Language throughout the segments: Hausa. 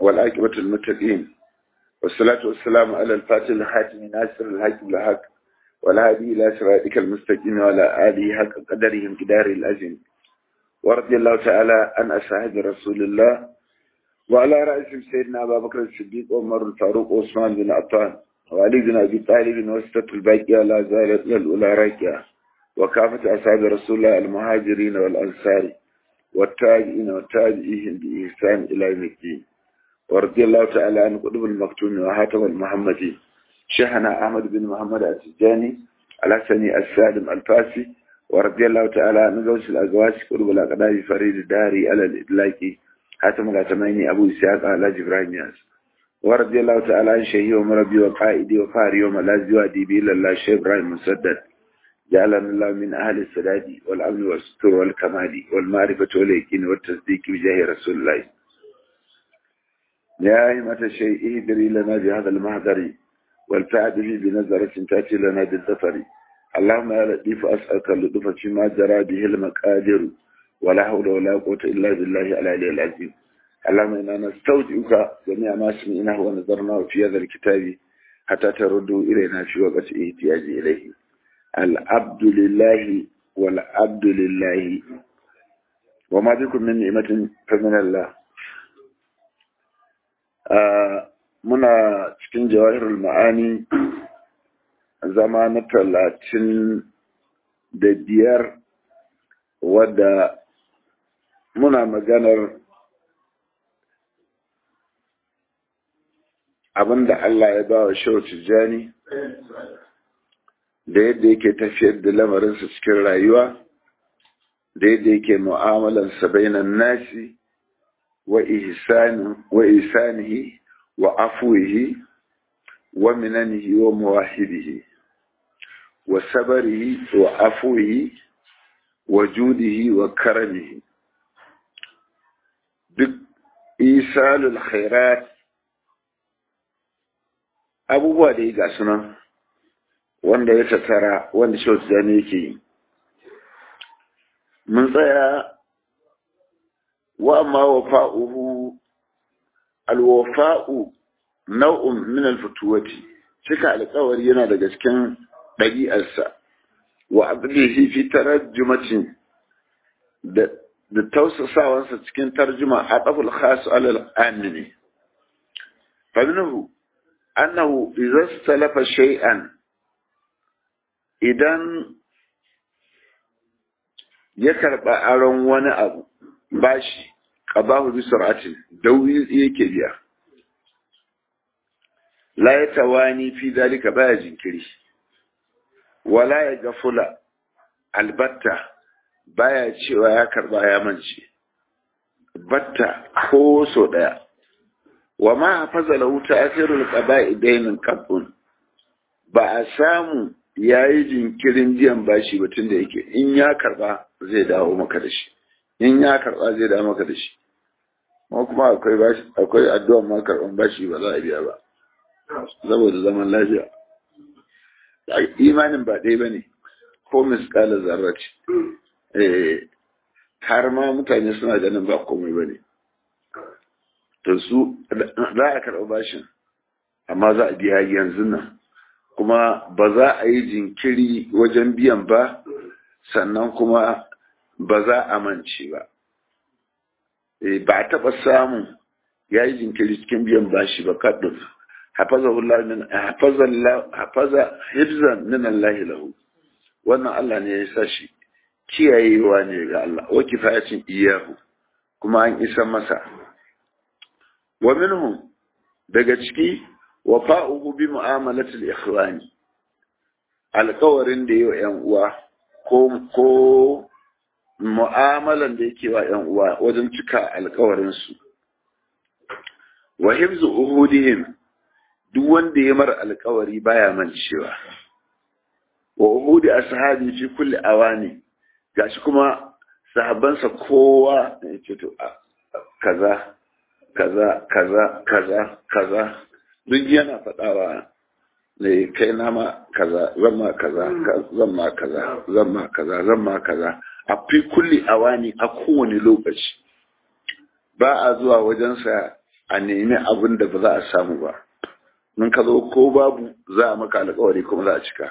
والعاقبة المتقين والصلاة والسلام على الفاتح الحاتم ناصر الحق بالحق والهادي إلى صراطك المستقيم وعلى آله حق قدرهم قدار الأزم ورضي الله تعالى عن أصحاب رسول الله وعلى رأسهم سيدنا أبا بكر الصديق وعمر الفاروق وعثمان بن عفان وعلي بن أبي طالب وسطة الباقية لا زالت للأولى راكية وكافة أصحاب رسول الله المهاجرين والأنصار والتابعين والتابعين بإحسان إلى يوم الدين ورضي الله تعالى عن قطب المكتوم وهاتم المحمدي شيخنا أحمد بن محمد التجاني الحسني السالم الفاسي ورضي الله تعالى عن غوث الأزواج قطب الأقدام فريد الداري على الإدلاكي حاتم الأتميني أبو إسحاق على جبران ياس ورضي الله تعالى عن شيخي ومربي وقائدي وفاري وملازي وأديبي إلى الله الشيخ إبراهيم مسدد جعلنا الله من أهل السداد والأمن والستر والكمال والمعرفة واليقين والتصديق بجاه رسول الله يا أئمة الشيء اهدري لنا بهذا المهدر والتعدل بنظرة تأتي لنا بالظفر اللهم يا لطيف أسألك اللطف فيما جرى به المقادر ولا حول ولا قوة إلا بالله العلي العظيم اللهم إنا نستودعك جميع ما سمعناه ونظرناه في هذا الكتاب حتى تردوا إلينا في وقت احتياج إليه العبد لله والعبد لله وما بكم من نعمة فمن الله muna cikin jawahirul ma'ani zama na talatin da biyar wadda muna maganar abinda Allah ya ba wa shehu tijjani da yadda yake tafiyar da lamarinsa cikin rayuwa da yadda yake mu'amalansa bainan nasi wa ihsanihi wa afuwihi wa minanihi wa muwahidihi wa sabarihi wa afuwihi wa judihi wa karamihi duk isalul khairat abubuwa da yi ga sunan wanda ya tattara wanda shi wata yake yi mun tsaya wa amma wafa'uhu alwafa'u nau'un min alfutuwati cika alƙawari yana daga cikin ɗabi'arsa wa abdihi fi tarjumatin da da tausasawansa cikin tarjuma a ɗaful khasu alal amini fa minhu annahu idza salafa shay'an idan ya karɓa aron wani abu bashi qabahu bi sur'atin dawi yake biya la yatawani fi dalika baya jinkiri wala ya gafula albatta baya cewa ya karba ya mance batta ko so daya wa ma hafaza lahu ta'khirul qaba'i dainin qabun ba a samu yayi jinkirin biyan bashi ba tunda yake in ya karba zai dawo maka da shi in ya karba zai dawo maka da shi ma kuma akwai bashi akwai addu'a ma karban bashi ba za a biya ba saboda zaman lafiya imanin ba ɗaya ba ne ko miskalar zarrace har ma mutane suna ganin ba komai ba ne to su za a karɓi bashin amma za a biya yanzu nan kuma ba za a yi jinkiri wajen biyan ba sannan kuma ba za a mance ba ba a taɓa samun ya yi jinkiri cikin biyan bashi ba kaɗin حفظه الله من حفظ الله حفظ حفظا من الله له wannan Allah ne ya sa shi kiyayewa ne ga Allah wa kifayatin iyahu kuma an isa masa wa minhum daga ciki wafa'uhu bi mu'amalatil ikhwani alƙawarin da yau ƴan uwa ko ko mu'amalan da yake wa ƴan uwa wajen cika alƙawarin su wa hifzu uhudihim duk wanda ya mara alkawari baya mancewa wa uhudi ashabi fi kulli awani gashi kuma sahabbansa kowa ya ce to kaza kaza kaza kaza kaza duk yana faɗawa ne kai na ma kaza zan ma kaza zan ma kaza zan ma kaza zan ma kaza a fi kulli awani a kowane lokaci ba a zuwa wajensa a nemi abin da ba za a samu ba in ka zo ko babu za a maka alkawari kuma za a cika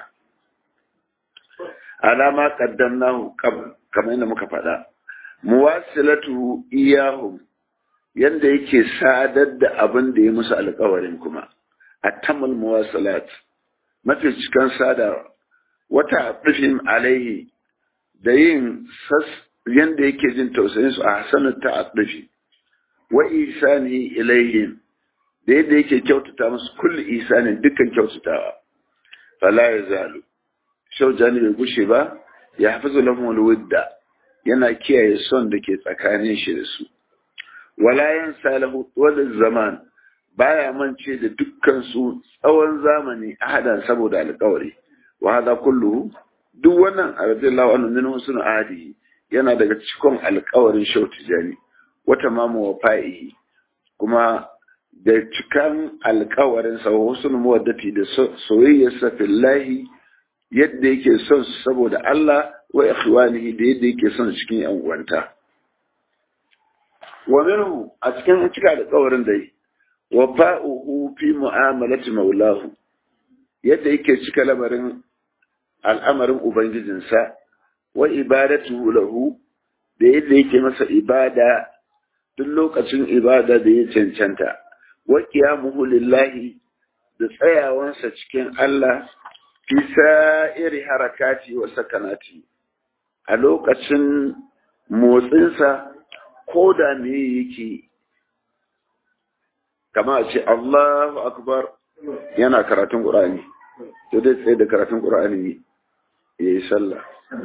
alama qaddamnahu qabl kamar yadda muka faɗa muwasilatu iyahum yanda yake sadar da abin da ya musu alkawarin kuma atamul muwasalat mafi cikan sada wata ɗufin alaihi da yin sas yanda yake jin tausayin su a hasanar ta ɗufi wa isani ilaihim da yadda yake kyautata musu kulli isanin dukkan kyautatawa fala ya zalu shau jani bai gushe ba ya hafizu lahum wadda yana kiyaye son da ke tsakanin shi da su wala yansa lahu wal zaman baya mance da dukkan su tsawon zamani ahadan saboda alƙawari wa hada kullu duk wannan radiyallahu anhu min husnul ahdi yana daga cikin alƙawarin shau tijani wata mamu wa fa'ihi kuma da cikan alƙawarin sa husnul muwaddati da soyayyarsa fillahi yadda yake son su saboda Allah wa ikhwanihi da yadda yake son cikin yan uwanta wa minhu a cikin cika alƙawarin da yi wa ba'uhu fi mu'amalati maulahu yadda yake cika lamarin al'amarin ubangijinsa wa ibadatu lahu da yadda yake masa ibada duk lokacin ibada da ya cancanta wa qiyamuhu lillahi da tsayawansa cikin Allah fi sa'iri harakati wa sakanati a lokacin motsinsa ko da me yake kama a ce Allahu akbar yana karatun Qur'ani to dai tsaye da karatun Qur'ani ya yi sallah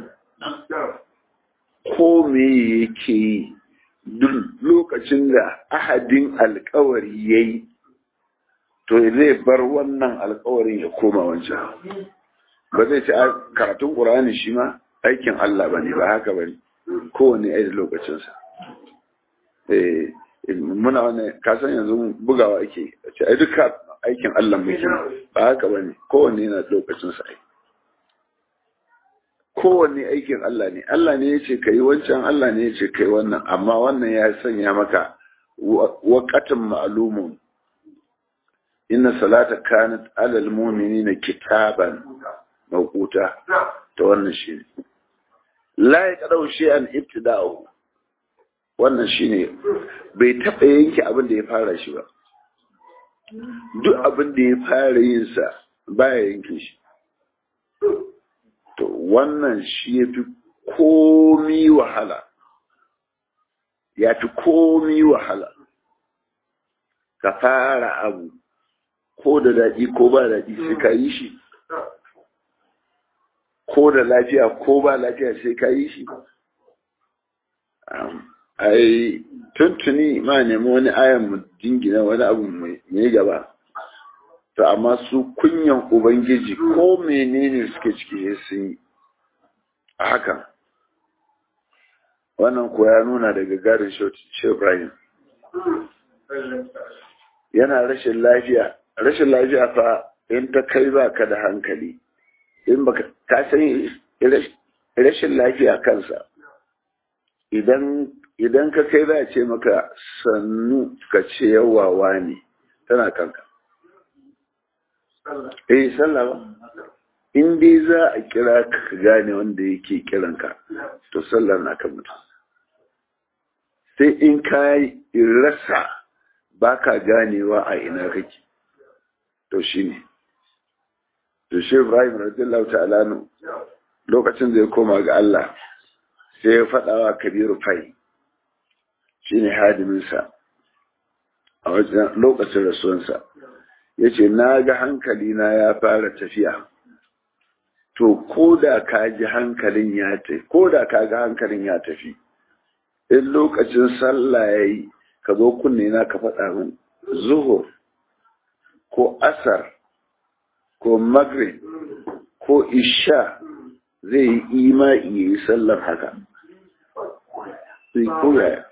ko me yake yi duk lokacin da ahadin alkawari ya yi to zai bar wannan alkawarin ya koma wancan ba zai ce karatun ƙur'ani shi ma aikin Allah ba ne ba haka ba ne kowane ai da lokacinsa muna wani kasan yanzu bugawa ake ce ai duka aikin Allah muke ba haka ba ne kowane yana da lokacinsa ai kowanne aikin Allah ne Allah ne ya ce ka yi wancan Allah ne ya ce ka yi wannan amma wannan ya sanya maka waƙatin ma'alumun inna salata kanat alal mu'minina kitaban mawquta to wannan shine la yaqdau shay'an ibtida'u wannan shine bai taba yanke abin da ya fara shi ba duk abin da ya fara yin sa baya yanke shi to wannan shi yafi komi wahala ya fi komi wahala ka fara abu ko da daɗi ko ba daɗi sai ka yi shi ko da lafiya ko ba lafiya sai ka yi shi ai tuntuni ma nemi wani ayan mu jingina wani abu mai gaba to amma su kunyan ubangiji ko menene suke ciki sun yi a hakan wannan ko ya nuna daga garin shi Ibrahim yana rashin lafiya rashin lafiya fa in ta kai ba ka da hankali in baka ka san rashin lafiya kansa idan idan ka kai za a ce maka sannu ka ce yawawa ne tana kanka eh sallah ba in dai za a kira ka gane wanda yake kiranka to sallar na kan mutum sai in ka rasa ba ka ganewa a ina kake to shi ne to shi ibrahim radiyallahu ta'ala nu lokacin zai koma ga Allah sai ya faɗa wa kabiru fai shi ne hadiminsa a wajen lokacin rasuwansa ya ce na ga hankalina ya fara tafiya to ko da ka ji hankalin ya tafi ko da ka ga hankalin ya tafi in lokacin sallah ya yi ka zo kunne na ka faɗa min zuhur ko asar ko maghrib ko isha zai yi ima ya yi sallar haka sai koyaya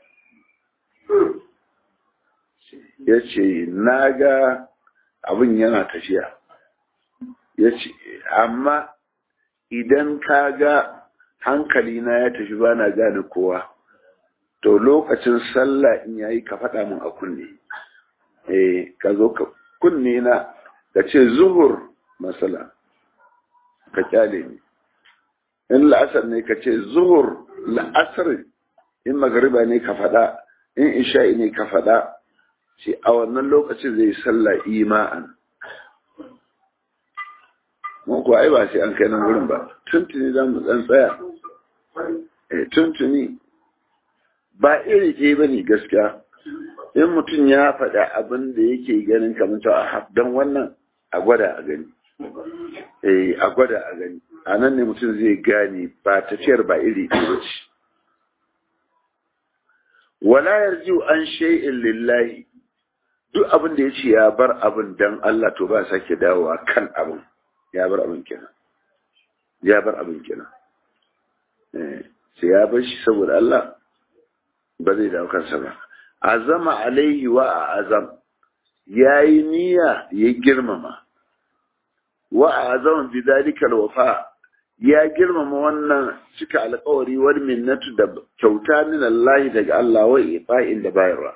ya ce na ga abin yana tafiya ya ce amma idan ka ga hankali na ya tafi ba na gane kowa to lokacin sallah in yayi ka faɗa min a kunne eh ka zo ka kunne na ka ce zuhur masala ka kyale ni in la'asar ne ka ce zuhur la'asar in magariba ne ka faɗa in isha'i ne ka faɗa ce a wannan lokacin zai sallah ima'an mun kuwa ai ba sai an kai nan wurin ba tuntuni za mu tsan tsaya tuntuni ba iri ke ba ne gaskiya in mutum ya faɗa abin da yake ganin kamar cewa don wannan a gwada a gani eh a gwada a gani a nan ne mutum zai gane ba tafiyar ba iri ɗaya ce wala yarju an shay'in lillahi duk abin da ya ce ya bar abin dan Allah to ba sake dawowa kan abin ya bar abin kenan ya bar abin kenan eh sai ya bar shi saboda Allah ba zai dawo kansa ba azama alaihi wa azam yayi niyya ya girmama wa azam bi dalika alwafa ya girmama wannan cika alƙawari wal minnatu da kyauta min Allah daga Allah wa ifa'in da bayarwa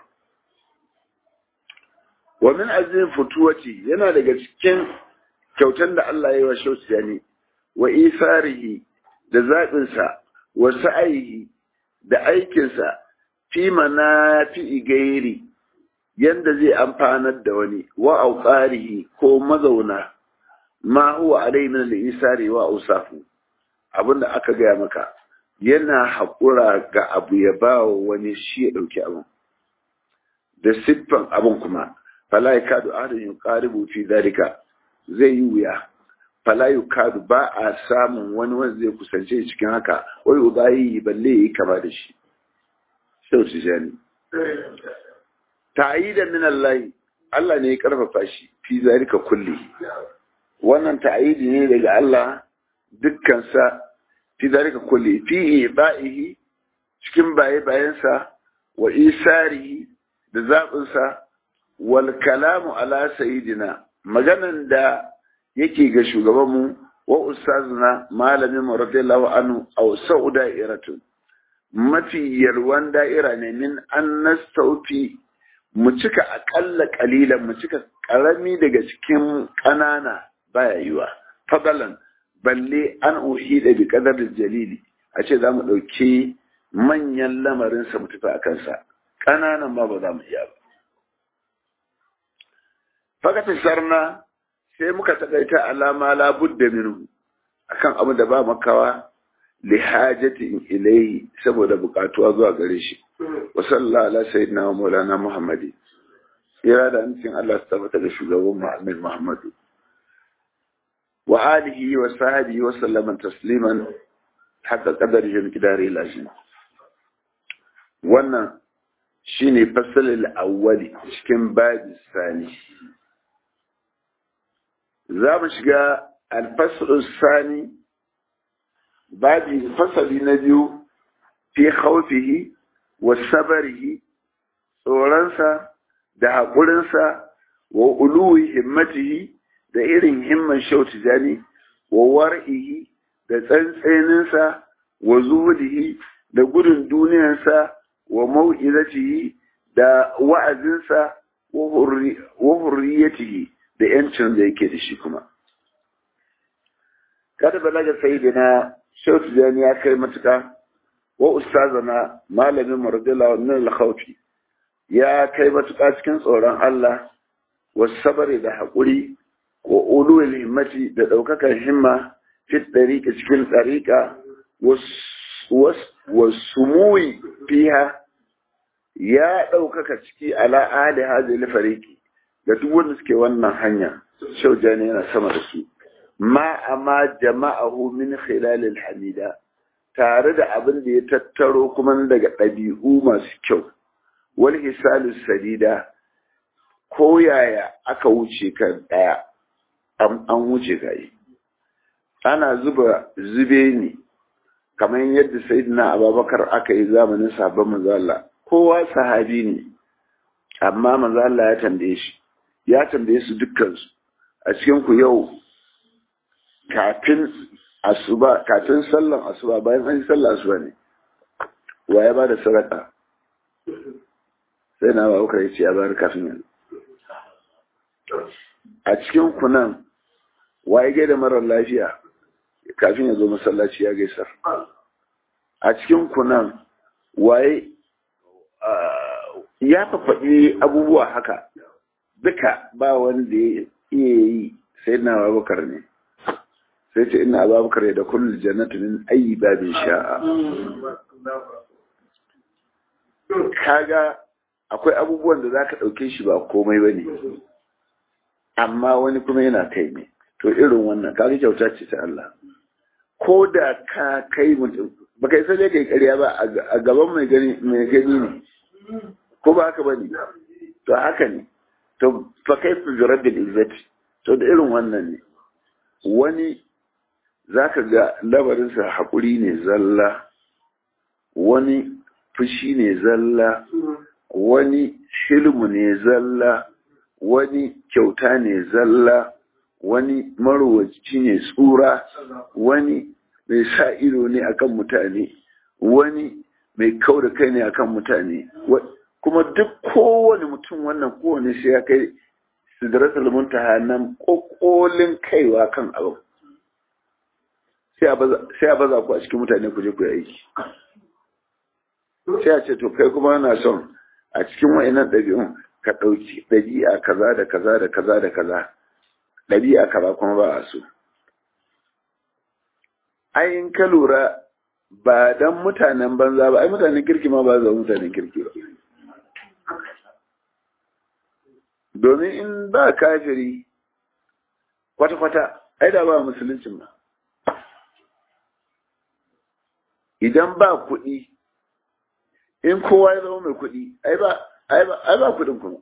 wa min azim futuwati yana daga cikin kyautan da Allah ya yi wa shausiyani wa isarihi da zaɓinsa wa sa'ayihi da aikinsa fi manafi'i gairi yanda zai amfanar da wani wa auqarihi ko mazauna ma huwa alai min al-isari wa usafu abinda aka gaya maka yana haƙura ga abu ya ba wa wani shi ya ɗauki abin da siffan abin kuma fala yakadu ahadun yuqaribu fi dhalika zai yi wuya fala yukadu ba a samun wani wanda zai kusance cikin haka wai ubayi balle yi kama da shi sau su jani ta'ayidan min Allah Allah ne ya karfafa shi fi zalika kulli wannan ta'ayidi ne daga Allah dukkan sa fi zalika kulli fi iba'ihi cikin baye bayansa wa isarihi da zaɓinsa wal kalamu ala sayidina maganan da yake ga shugabanmu wa ustazuna malamin mu radiyallahu anhu aw sa'u da'iratun mafi yalwan da'ira ne min an nastaufi mu cika akalla kalilan mu cika karami daga cikin ƙanana baya yiwa fadalan balle an uhida bi qadar jalili a ce za mu ɗauki manyan lamarin sa mu tafi a kansa ƙananan ma ba za mu iya ba fakata sarna sai muka taƙaita alama la budda minhu akan abu da ba makawa li hajatin ilayhi saboda buƙatuwa zuwa gare shi wa sallallahu ala sayyidina wa maulana muhammadi ira da amincin Allah su tabbata da shugaban mu annabi muhammadu wa alihi wa sahbihi wa sallama tasliman hatta qadarihi min qidari lazim wannan shine fasalil awwali cikin babi sani za mu shiga alfasalin sani babi fasali na biyu fi khawfihi wa sabarihi tsoronsa da haƙurinsa wa uluwi himmatihi da irin himman shauti jani wa war'ihi da tsantseninsa wa zuhudihi da gudun duniyarsa wa mau'izatihi da wa'azinsa wa hurriyatihi da yancin da yake da shi kuma kada balaga sayyidina shautu jani ya kai matuka wa ustazana malamin mardila wa min al-khawfi ya kai matuka cikin tsoron Allah wa sabari da haƙuri wa ulul himmati da ɗaukakar himma fi ɗariƙa cikin ɗariƙa wa sumuwi fiha ya ɗaukaka ciki ala ali hadhihi fariki da duk wanda suke wannan hanya shaujani yana sama da su ma amma jama'ahu min khilal hamida tare da abin da ya tattaro kuma daga ɗabi'u masu kyau wal hisalu sadida ko yaya aka wuce kan ɗaya an wuce gayi ana zuba zube ne kamar yadda sayyidina ababakar aka yi zamanin sabon manzala kowa sahabi ne amma manzala ya tambaye shi ya tambaye su dukkansu a cikin ku yau kafin asuba kafin sallan asuba bayan an yi sallan asuba ne wa ya bada sadaka sai na ababakar ya ce ya bayar kafin yanzu a cikin kunan waye gaida marar lafiya kafin ya zo masallaci ya gaisar a cikin kunan waye ya fafaɗi abubuwa haka duka ba wanda ya iya yi sai na babakar ne sai ce ina babakar da kullum jannatu min ayi babin sha'a kaga akwai abubuwan da za ka ɗauke shi ba komai ba ne amma wani kuma yana kai ne to irin wannan kaga kyauta ce ta Allah ko da ka kai mutum ba kai sai kai ƙarya ba a gaban mai gani mai gani ne ko ba haka bane to haka ne to fa kai fi rabbil izzati to da irin wannan ne wani zaka ga labarinsa haƙuri ne zalla wani fushi ne zalla wani shilmu ne zalla wani kyauta ne zalla wani marwaci ne tsura wani mai sa ido ne akan mutane wani mai kau da kai ne akan mutane kuma duk kowane mutum wannan kowane sai ya kai sidratul muntaha nan kokolin kaiwa kan abu sai a baza ku a cikin mutane ku je ku yi aiki sai a ce to kai kuma na son a cikin wa'annan ɗabi'un ka ɗauki ɗabi'a kaza da kaza da kaza da kaza ɗabi'a kaza kuma ba a so ayin ka lura ba dan mutanen banza ba ai mutanen kirki ma ba za mutanen kirki ba domin in ba kafiri kwata-kwata ai da ba musuluncin ba idan ba kuɗi in kowa ya zama mai kuɗi ai ba ai ba kuɗin kuma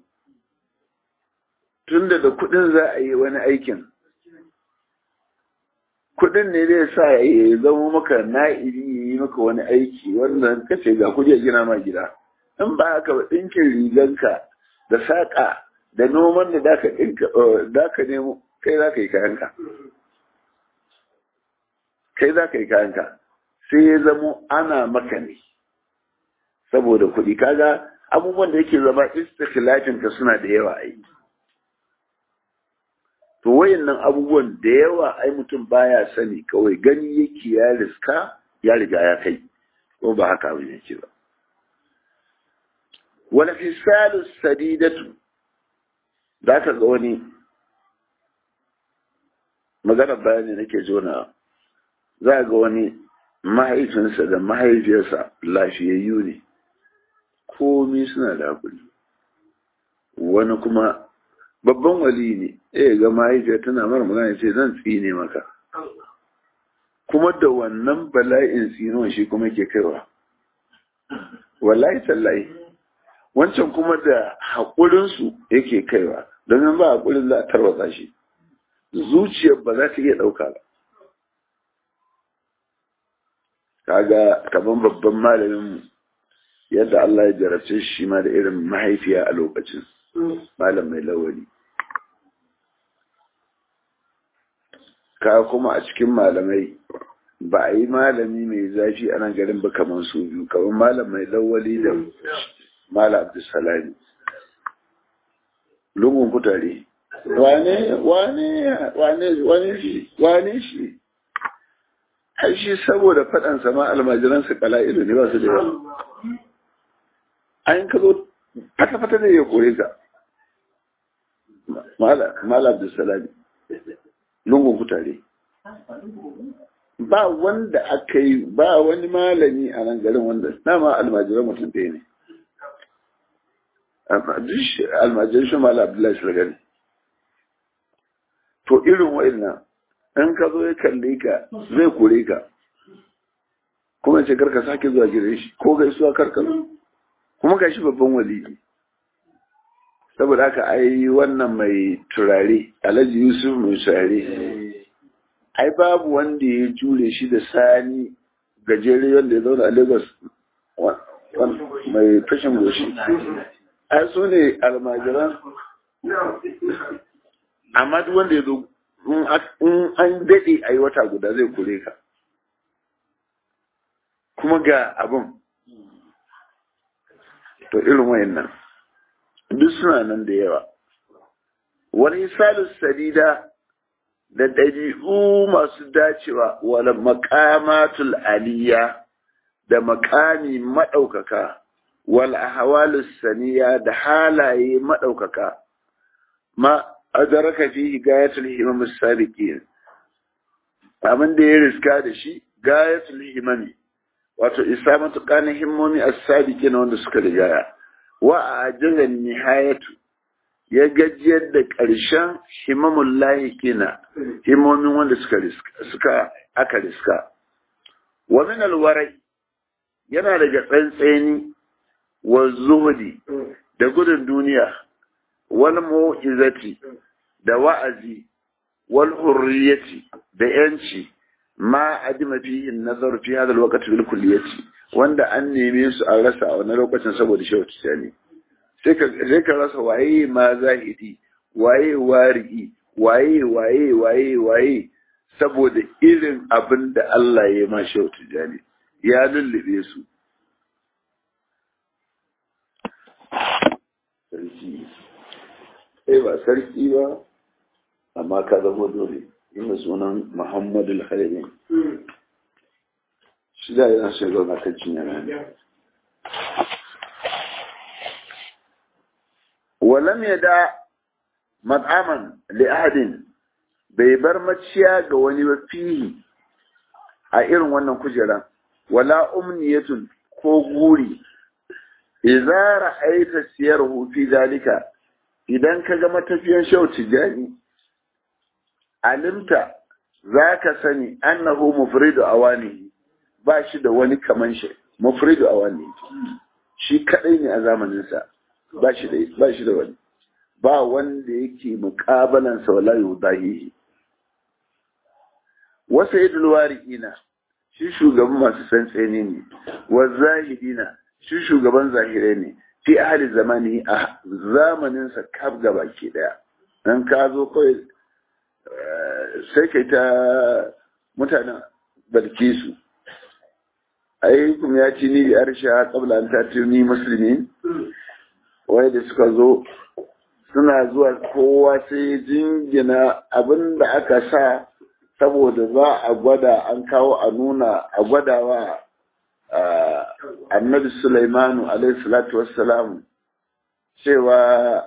tunda da kuɗin za a yi wani aikin kuɗin ne zai sa ya zama maka na'iri ya yi maka wani aiki wannan kace ga kuɗi a gina ma gida in ba haka ba ɗinkin riganka da saƙa da noman da da ka nemo kai za ka yi kayanka kai za ka yi kayanka sai ya zamo ana maka ne saboda kuɗi kaga abubuwan da yake zama istikhlafin ka suna da yawa ai to wayannan abubuwan da yawa ai mutum baya sani kawai gani yake ya riska ya riga ya kai ko ba haka abin yake ba wala fisalu sadidatu za ka ga wani maganar bayani nake jona za ga wani mahaifinsa da mahaifiyarsa lafiyayyu ne komi suna da hakuri wani kuma babban wali ne eh ga mahaifiyar tana mara magana ce zan tsine maka kuma da wannan bala'in tsinon shi kuma ke kaiwa wallahi tallahi wancan kuma da haƙurinsu yake kaiwa don ba haƙurin za a tarwatsa shi zuciyar ba za ta iya ɗauka ba kaga kaman babban malamin yadda Allah ya jarabce shi ma da irin mahaifiya a lokacin malam mai lawali ka kuma a cikin malamai ba a yi malami mai zafi a nan garin ba kamar su biyu kamar malam mai lawali da malam abdulsalami lungun kutare wane wane wane wane shi wane shi ai shi saboda faɗan sama almajiransa kala'ilu ne ba su da yawa an ka zo fata-fata ne ya kore ka mala abdulsalami lungun kutare ba wanda aka yi ba wani malami a nan garin wanda dama almajiran mutum ɗaya ne almajiran shi mala abdullahi shirgari to irin wa'ina in ka zo ya kalle ka zai kore ka kuma ce karka sake zuwa gire shi ko gaisuwa karka kuma ga shi babban wali saboda haka ai wannan mai turare alhaji yusuf mai turare ai babu wanda ya jure shi da sani gajere wanda ya zauna a lagos mai fashin goshi ai su ne almajiran amma duk wanda ya zo in an daɗe a yi wata guda zai kure ka kuma ga abin to irin wayan nan duk suna nan da yawa wani salus sadida da ɗabi'u masu dacewa wala makamatul aliyya da makami maɗaukaka wal ahwalus saniya da halaye maɗaukaka ma adraka fihi gayatul himam as-sabiqin abin da ya riska da shi gayatul himami wato isa matuƙanin himmomi as-sabiqin wanda suka rigaya wa ajazan nihayatu ya gajiyar da ƙarshen himamun lahikina himomin wanda suka suka aka riska wa min alwarai yana daga tsantseni wa zuhudi da gudun duniya wal mu'izati da wa'azi wal hurriyati da yanci ma adima fihi nazar fi hadha alwaqt bil kulliyati wanda an neme su a rasa a wannan lokacin saboda shehu tsani sai ka rasa waye ma zahidi waye wari'i waye waye waye waye saboda irin abin da Allah ya ma shi tijani ya lullube su sarki sai ba sarki ba amma ka zama dole ina sunan Muhammadu al-Khalil shi da yana shi zauna kan cinya ne ولم يدع مطعما لأحد bai bar maciya ga wani ba fihi a irin wannan kujera wala umniyatun ko guri idza ra'aita siyarhu fi zalika idan ka ga matafiyan shau tijani alimta zaka sani annahu mufridu awani ba shi da wani kaman shi mufridu awani shi kadai ne a zamanin sa ba shi da ba shi da wani ba wanda yake muƙabalan sa wala yudahi wa sayyidul wari'ina shi shugaban masu tsantseni ne wa zahidina shi shugaban zahirai ne fi ahli zamani a zamanin sa kaf gaba ke daya dan ka zo kawai sai kai ta mutanen balkisu ai kuma ya ci ni da arsha qabla an tatuni muslimin wai da suka zo suna zuwa kowa sai jingina abin da aka sa saboda za a gwada an kawo a nuna a gwadawa annabi Sulaimanu alaihi salatu wassalam cewa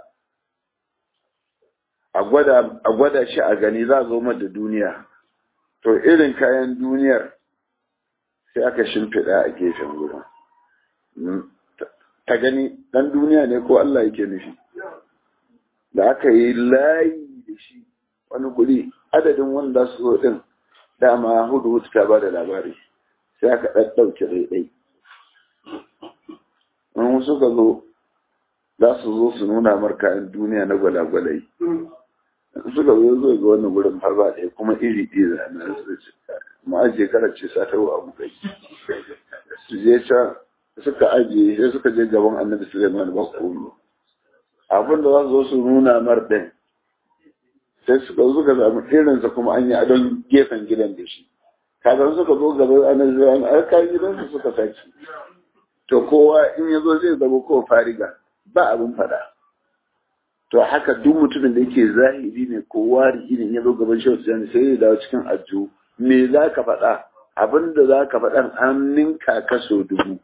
a gwada shi a gani za a zo da duniya to irin kayan duniyar sai aka shimfiɗa a gefen gurin ta gani ɗan duniya ne ko Allah yake nufi da aka yi layi da shi wani guri adadin wanda su zo ɗin dama hudu hudu ta ba da labari sai aka ɗaɗɗauke ɗaiɗai in suka zo za su zo su nuna markayan duniya na gwalagwalai suka zo zo ga wannan gurin har ba ɗaya kuma iri ɗaya da na su ma ajiye karace satarwa abu kai su je can suka ajiye sai suka je gaban annabi Sulaiman ba komai abin da za su zo su nuna mar ɗin sai suka zo suka samu irinsa kuma an yi adon gefen gidan da shi kaga suka zo gaban annabi Sulaiman a kan gidansu suka saki to kowa in ya zo zai zama ko fariga ba abin fada to haka duk mutumin da yake zahiri ne ko wari ne ya zo gaban shi sai ya dawo cikin ajju me za ka faɗa abin da za ka faɗan an ninka kaso dubu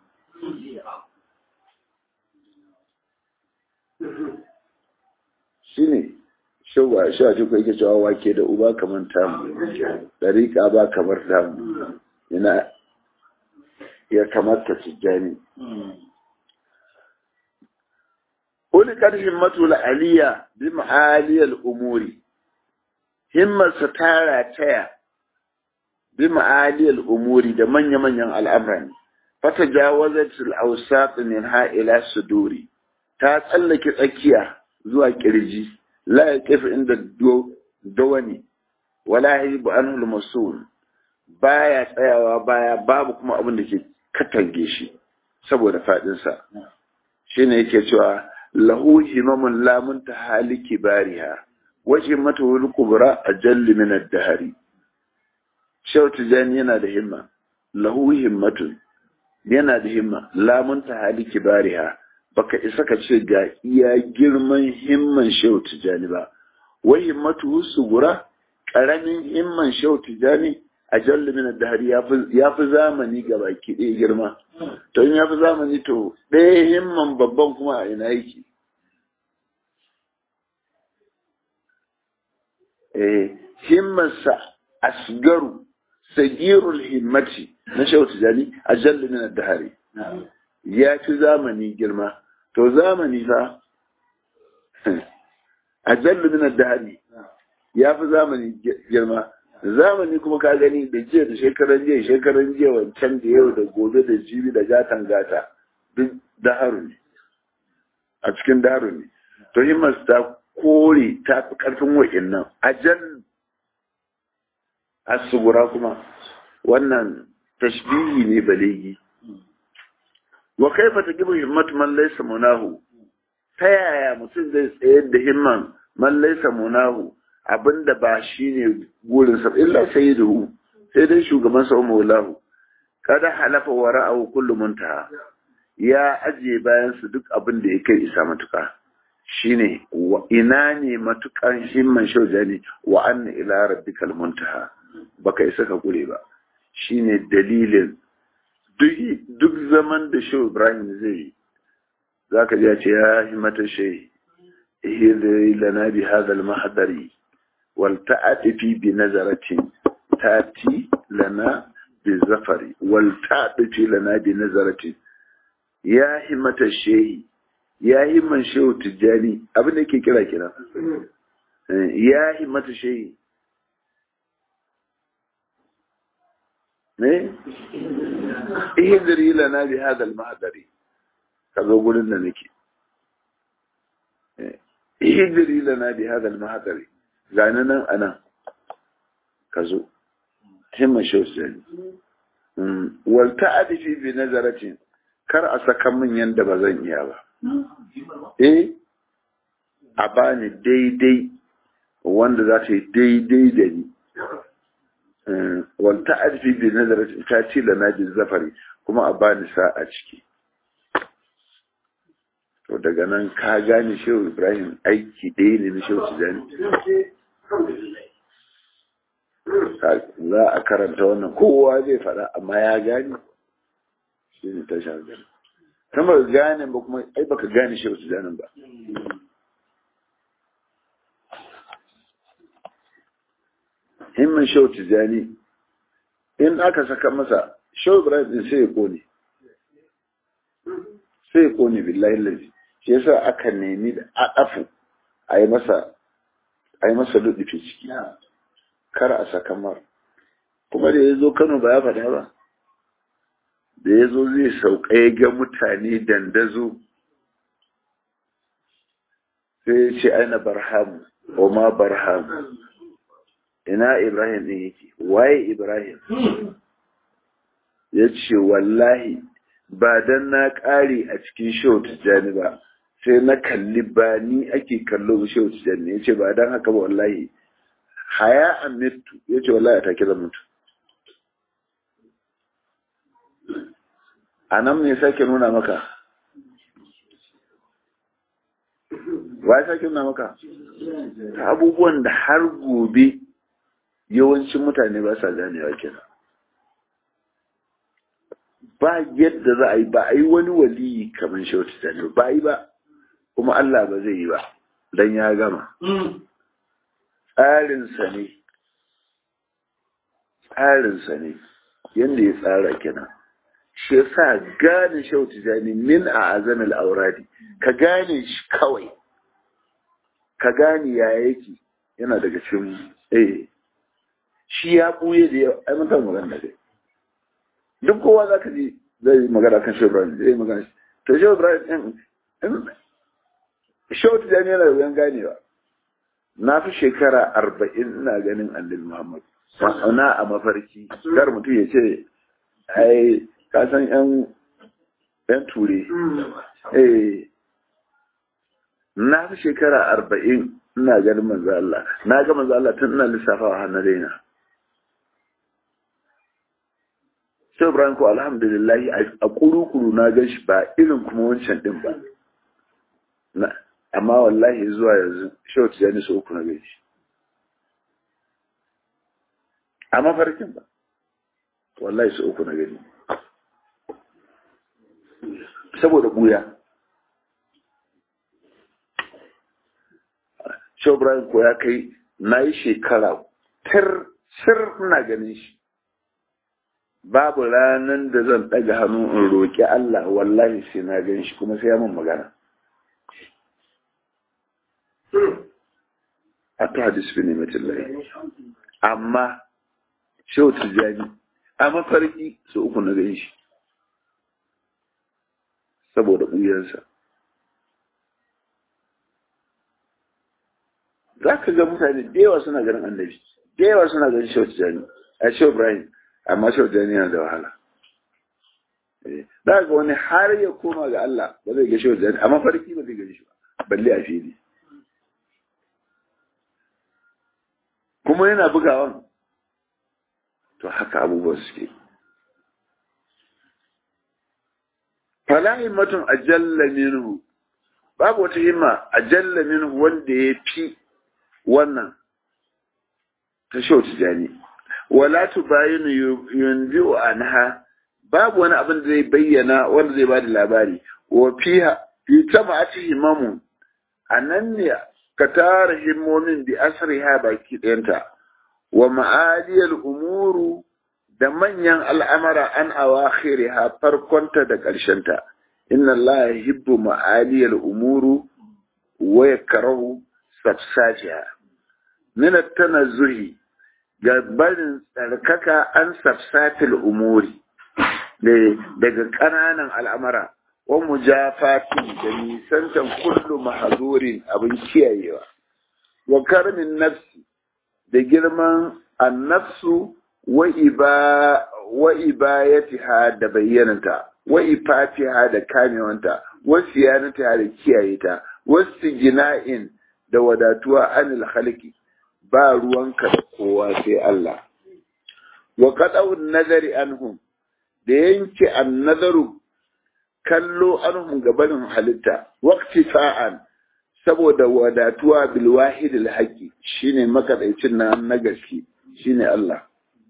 shi ne shawwa shi a cikin yake cewa wake da uba kamar tamu ɗariƙa ba kamar tamu yana ya kamata tijjani Ulikar himmatu al'aliya bi ma'aliyar umuri, himmarsa ta rataya bi ma'aliyar umuri da manya-manyan al'amuran, fata jawazatul ausat min ha'ila suduri, ta tsallake tsakiya zuwa kirji, la ya kafa inda dawani, wala haibu an hulmasul, baya tsayawa baya babu kuma abin da ke katange shi, saboda faɗinsa. Shi ne yake cewa, lahu himamun lamun ta hali kibariha wace mata wani kubura a jalli min dahari shau tijani yana da himma lahu himmatun yana da himma lamun ta hali kibariha baka isa ka ce ga iya girman himman shau tijani ba wai himmatu sugura karamin himman shehu tijani a jallu min dahari ya fi zamani ga baki ɗaya girma to in ya fi zamani to ɗaya himman babban kuma a ina yake eh himmansa asgaru sagirul himmati na shehu tijani a jallu min dahari ya fi zamani girma to zamani fa a jallu min dahari ya fi zamani girma zamani kuma ka gani da jiya da shekaran jiya shekaran jiya wancan da yau da gobe da jibi da gatan gata duk daharu ne a cikin daharu ne to himmas ta kore ta fi karfin wa'in nan ajal asubura kuma wannan tashbihi ne balegi wa kaifa tajibu himmatu man laysa munahu ta yaya mutum zai tsayar da himman man laysa munahu abinda ba shi ne gurinsa illa sai da hu sai dai shugaban sa maulahu kada halafa wa ra'ahu kullu muntaha ya ajiye bayan su duk abin da ya kai isa matuka shine wa ina ne matukan himman shaujani wa anna ila rabbikal muntaha baka isa ka gure ba shine dalilin duk zaman da shehu ibrahim zai yi zaka ji ya ce ya himmata shehi ihidri lana bi hadha al-mahdari والتأتي بنظرة تأتي لنا بالزفر والتأتي لنا بنظرة يا همة الشيء يا همة شيء تجاني abin da yake kira kira ya himmata shayi ne ihdiri lana bi hadha al-mahdari kazo gurin da nake ihdiri lana bi hadha al-mahdari gani nan a nan ka zo himman shausani walta adifi bi nazaratin kar a saka min yanda ba zan iya ba eh a bani daidai wanda za ta yi daidai da ni walta adifi bi nazaratin ta ce da na zafari kuma a bani sa a ciki to daga nan ka gane shehu ibrahim aiki ɗaya ne na shehu tijani za a karanta wannan kowa zai faɗa amma ya gane shi ne ta sha gani kan ba gane ba kuma ai baka gane shehu tijanin ba himmin shehu tijani in aka saka masa shehu ibrahim din sai ya kone sai ya kone billahi lalzi shi yasa aka nemi da adafu a yi masa a yi masa luɗufe ciki kar a saka mar kuma da ya zo kano ba ya faɗa ba da ya zo zai sauka ya ga mutane dandazo sai ya ce aina barhamu o ma barhamu ina ibrahim ɗin yake waye ibrahim ya ce wallahi ba dan na ƙare a cikin shehu tijjani ba sai na kalli ba ni ake kallo shehu tijjani ya ce ba dan haka ba wallahi haya amitu ya ce wallahi a take da mutu a nan ne sake nuna maka wa ya sake nuna maka ta abubuwan da har gobe yawancin mutane ba sa ganewa kenan ba yadda za a yi ba a yi wani waliyi kamar shi wata tani ba a yi ba kuma Allah ba zai yi ba don ya gama tsarinsa ne tsarinsa ne yadda ya tsara kenan shi yasa gane shau tijani min a azamil auradi ka gane shi kawai ka gane ya yake yana daga cikin eh shi ya buye da yau ai mutan magana dai duk kowa za ka ji zai magana kan shau ibrahim zai magana to shau ibrahim din shau tijani yana da wuyan ganewa na fi shekara arba'in ina ganin annabi muhammad ma'ana a mafarki kar mutum ya ce ai ka san yan yan ture eh na fi shekara arba'in ina ganin manzo Allah na ga manzo Allah tun ina lissafawa har na daina sai Ibrahim ko alhamdulillah a kuru-kuru na gan shi ba irin kuma wancan din ba amma wallahi zuwa yanzu shehu tijjani su uku na gani shi a mafarkin ba wallahi su uku na gani saboda buya shehu ibrahim ko ya kai na yi shekara tir sir ina ganin shi babu ranar da zan ɗaga hannu in roƙi Allah wallahi sai na gan shi kuma sai ya min magana a ta hadis fi nematin lai amma shehu tijjani a mafarki su uku na gan shi saboda ɓuyarsa za ka ga mutane da yawa suna ganin annabi da yawa suna ganin shehu tijjani a shehu ibrahim amma shehu tijjani yana da wahala za ga wani har ya koma ga Allah ba zai ga shehu tijjani a mafarki ba zai gani shi ba balle a fili kuma yana bugawan to haka abubuwan suke fala himmatun ajalla minhu babu wata himma ajalla minhu wanda ya fi wannan ta shau tijani wala tubayinu yunbi'u anha babu wani abin da zai bayyana wanda zai bada labari wa fiha yutama'ati himamu anan ne ka tara himmomin bi asriha baki ɗayanta wa ma'aliyal umuru da manyan al'amara an awakhiriha farkonta da ƙarshenta inna Allah yuhibbu ma'aliyal umuru wa yakrahu safsajiha min at-tanazzuhi ga barin tsarkaka an safsatil umuri daga ƙananan al'amara wa mujafati da nisantan kullu mahazurin abin kiyayewa wa karmin nafsi da girman annafsu wa iba wa ibayatiha da bayyananta wa ifatiha da kamewanta wa siyanatiha da kiyayeta wa sijina'in da wadatuwa anil khalqi ba ruwanka da kowa sai Allah wa qada'un nazari anhum da yanke annazaru kallo anhum gabanin halitta waqti fa'an saboda wadatuwa bil wahid al haqi shine makadaicin nan na gaske shine Allah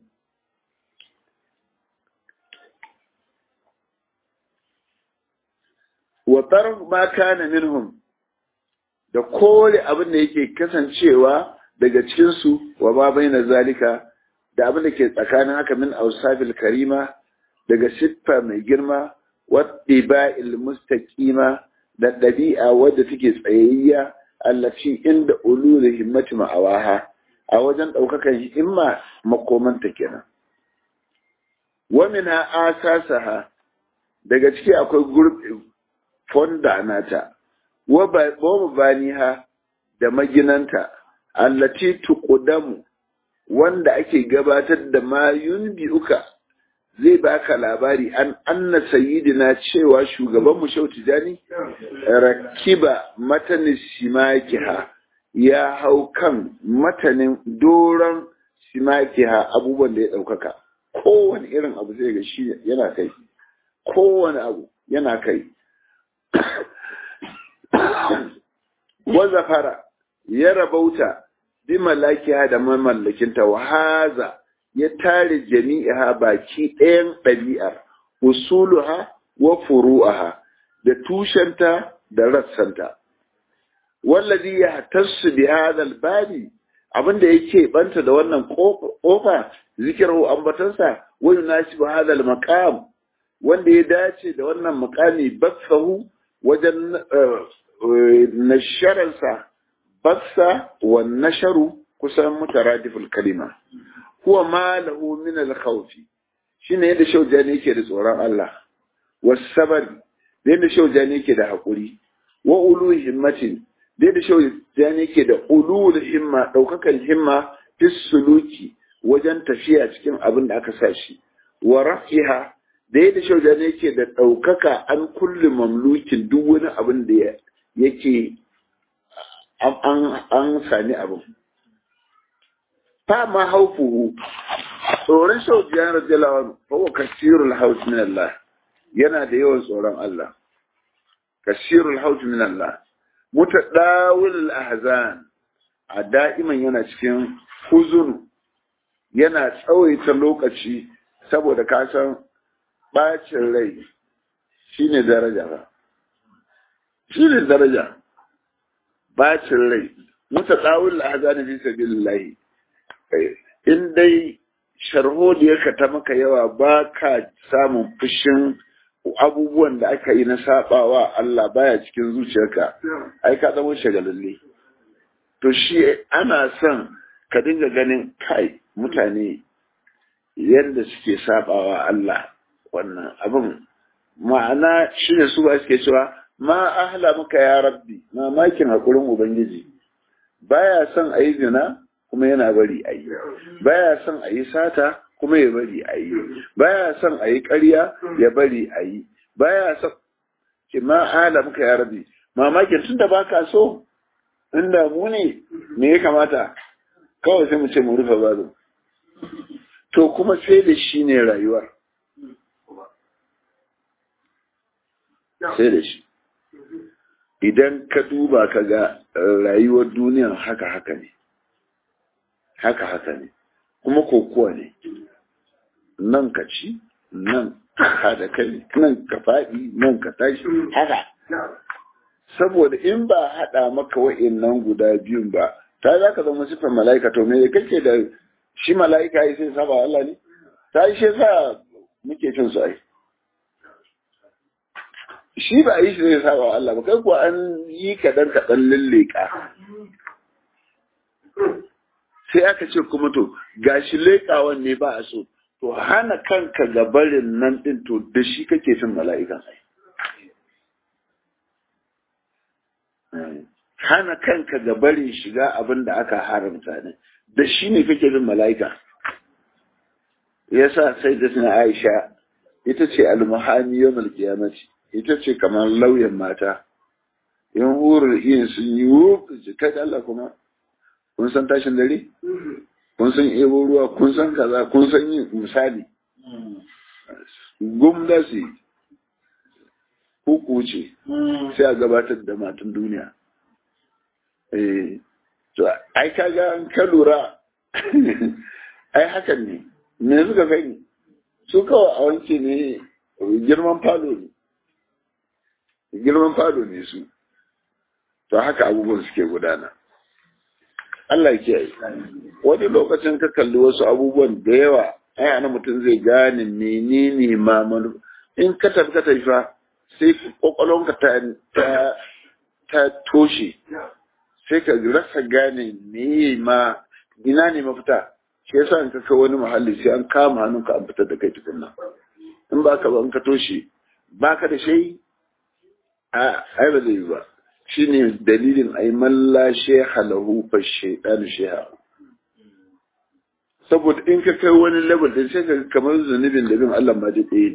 wa tarf ma kana minhum da kore abin da yake kasancewa daga cikin su wa ma baina zalika da abin da ke tsakanin haka min ausabil karima daga siffa mai girma wattiba'il mustaqima da ɗabi'a wadda take tsayayya allaci inda ulul himmati ma'awaha a wajen ɗaukakan himma makomanta kenan wa minha asasaha daga ciki akwai gurbi fonda nata wa mabaniha da maginanta allati tuqdamu wanda ake gabatar da ma yunbi'uka zai baka labari an anna sayyidina cewa shugaban mu Shehu Tijani rakiba matanin simakiha ya hau kan matanin doron simakiha abubuwan da ya ɗaukaka kowane irin abu zai ga shi yana kai kowane abu yana kai wazafara ya rabauta bi malakiha da mamallakinta wa haza ya tare jami'a baki ɗayan ɗabi'ar usuluha wa furu'aha da tushenta da rassanta wallazi ya tassu bi hadha babi abinda yake banta da wannan kofa zikiru ambatansa wa yunasibu hadha maqam wanda ya dace da wannan maqami basahu wajen nasharansa bassa wa nasharu kusan mutaradiful kalima huwa ma lahu min al-khawf shine yadda shaujani yake da tsoron Allah was-sabr yadda shaujani yake da hakuri wa ulu himmatin yadda shaujani yake da ulul himma daukakan himma fis suluki wajen tafiya cikin abin da aka sa shi wa rafiha da yadda shaujani yake da daukaka an kulli mamlukin duk wani abin da yake an an sami abin fama haufuhu tsoron shaukiyan rajalawan fawo kasirul haus min Allah yana da yawan tsoron Allah kasirul haus min Allah mutadawil ahzan a da'iman yana cikin huzunu yana tsawaita lokaci saboda ka san bacin rai shine daraja ba shine daraja bacin rai mutadawil ahzan fi sabilillah in dai sharholiyarka ta maka yawa ba ka samun fushin abubuwan da aka yi na sabawa Allah baya cikin zuciyarka ai ka zama shagalalle to shi ana son ka dinga ganin kai mutane yadda suke sabawa Allah wannan abin ma'ana shi ne su ba suke cewa ma ahla muka ya rabbi mamakin hakurin ubangiji baya son a yi zina kuma yana bari a yi baya son a yi sata kuma ya bari a yi baya son a yi ƙarya ya bari a yi baya son ki ma ala muka ya rabi mamakin tunda baka so inda mu ne me ya kamata kawai sai mu ce mu rufe bazo to kuma sai da shi ne rayuwar sai da shi idan ka duba ka ga rayuwar duniyan haka haka ne haka haka ne kuma kokuwa ne nan ka ci nan ka da kai nan ka faɗi nan ka tashi haka saboda in ba haɗa maka wa'innan guda biyun ba ta za ka zama sifar mala'ika to me kake da shi mala'ika yi sai saba Allah ne ta yi shi sa muke cin su ai shi ba yi shi zai saba Allah ba kai kuwa an yi kaɗan kaɗan lulleka sai aka ce kuma to gashi leƙawan ne ba a so to hana kanka ga barin nan ɗin to da shi kake cin mala'ikan hana kanka ga barin shiga abin da aka haramta ne da shi ne kake bin mala'ika yasa sai da suna aisha ita ce almuhami yawmal qiyamati ita ce kamar lauyan mata yan wurin iyin sun yi wufi kai Allah kuma kun san tashin dare kun san ebo ruwa kun san kaza kun san yin misali gwamnati huku ce sai a gabatar da matan duniya eh to ai kaga an ka lura ai hakan ne me suka sani su kawai a wanke ne girman falo ne girman falo ne su to haka abubuwan suke gudana Allah ke yi wani lokacin ka kalli wasu abubuwan da yawa ai ana mutum zai gane menene ma manu in ka tafi ka tafi fa sai kwakwalonka ta ta ta toshe sai ka rasa gane me ma ina ne mafita shi yasa in ka kai wani muhalli sai an kama hannunka an fitar da kai tukunna in ba ka ba in ka toshe ba ka da shai a ai ba zai yi ba shine dalilin ai malla sheha lahu fa shaytan sheha saboda in ka kai wani level din sai ka kamar zunubin da bin Allah ma da ɗaya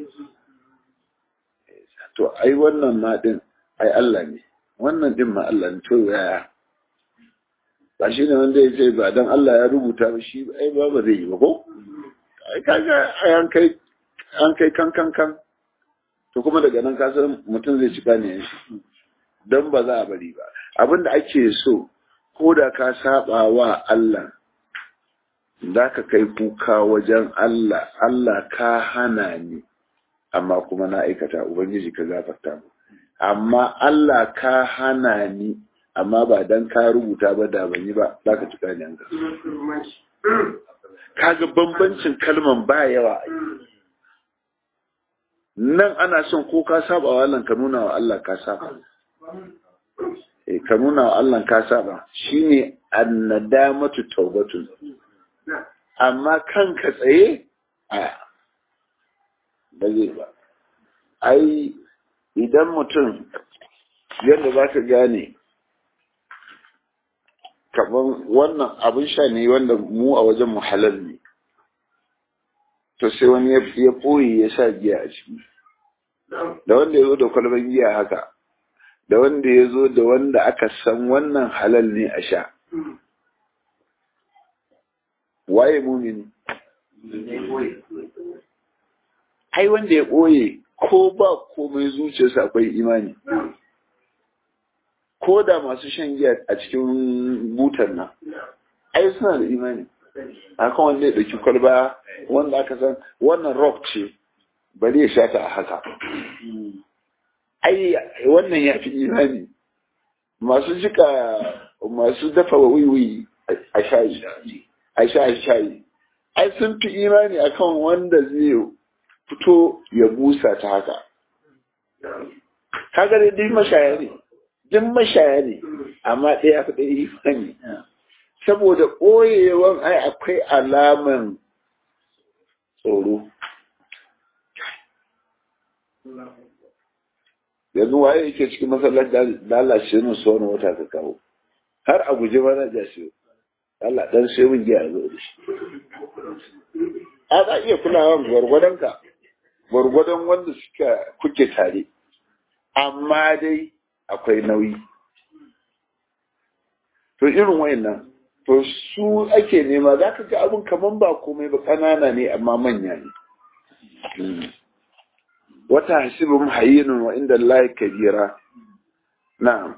to ai wannan ma din ai Allah ne wannan din ma Allah ne to yaya ba shi ne wanda ya ce ba dan Allah ya rubuta ba shi ai ba ba zai yi ba ko ai kaga ai an kai an kai kan kan kan to kuma daga nan ka san mutum zai cika ne shi don ba za a bari ba abin da ake so ko da ka saba wa Allah za ka kai kuka wajen Allah Allah ka hana ni amma kuma na aikata ubangiji ka gafarta mu amma Allah ka hana ni amma ba dan ka rubuta ba da ban yi ba za ka cika ne an kaga bambancin kalman ba yawa nan ana son ko ka saba wa Allah ka nuna wa Allah ka saba eh ka nuna wa Allah ka saba shine annadamatu taubatun amma kanka tsaye a ba zai ba ai idan mutum yadda za ka gane kamar wannan abin sha ne wanda mu a wajen mu halal ne to sai wani ya ɓoye ya sa giya a ciki da wanda ya zo da kwalban giya haka da wanda ya zo da wanda aka san wannan halal ne a sha waye mumini ai wanda ya ɓoye ko ba komai zuciyarsa akwai imani ko da masu shan giya a cikin butar nan ai suna da imani akan wanda ya ɗauki kwalba wanda aka san wannan rock ce bari ya shata a haka ai wannan ya fi imani masu jika masu dafa wiwi a shayi a shayi shayi ai sun fi imani akan wanda zai fito ya busa ta haka kaga dai duk mashaya ne duk mashaya ne amma ɗaya fi ɗaya imani saboda ɓoyewan ai akwai alaman tsoro yanzu waye yake cikin masallaci lalace mu su wani wata ka kawo har a guje ma na ja shi Allah dan sai mun giya zo da shi a za iya kulawa gwargwadon ka gwargwadon wanda suka kuke tare amma dai akwai nauyi to irin wayannan to su ake nema za ka ga abin kaman ba komai ba ƙanana ne amma manya ne wata hasibin hayyinun wa inda Allah kabira na'am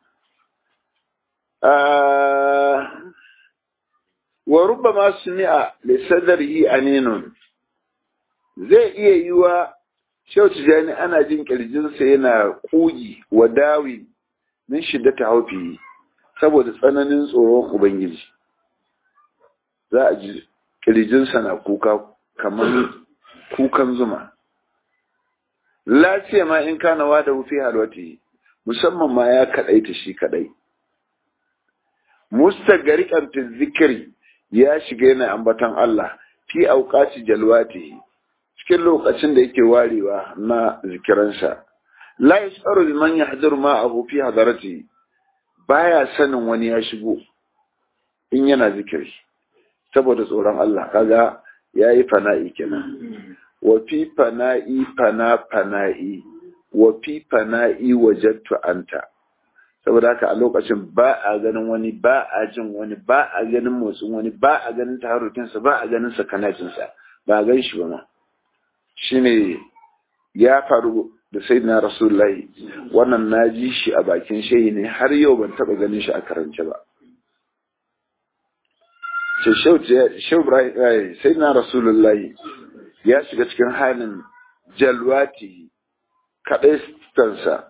wa rubbama sumi'a li sadrihi aninun zai iya yiwa Shehu Tijjani ana jin kirjinsa yana kugi wa dawi min shiddata haufi saboda tsananin tsoron Ubangiji. Za a ji kirjinsa na kuka kamar kukan zuma. Lafiya ma in kana wa da wufi halwati musamman ma ya kaɗaita shi kaɗai. Mustagarikan fi zikiri ya shiga yana ambatan Allah fi auƙaci jalwati cikin lokacin da yake warewa na zikiransa la yasharu liman yahdaru ma'ahu fi hadarati baya sanin wani ya shigo in yana zikiri saboda tsoron Allah kaga yayi fana'i kenan wa fi fana'i fana fana'i wa fi fana'i wajadtu anta saboda haka a lokacin ba a ganin wani ba a jin wani ba a ganin motsin wani ba a ganin taharukinsa ba a ganin sakanacinsa ba a gan shi ba ma shine ya faru da sai na rasulullahi wannan na ji shi a bakin shehi ne har yau ban taba ganin shi a karance ba shau sai na rasulullahi ya shiga cikin halin jalwati kaɗai tansa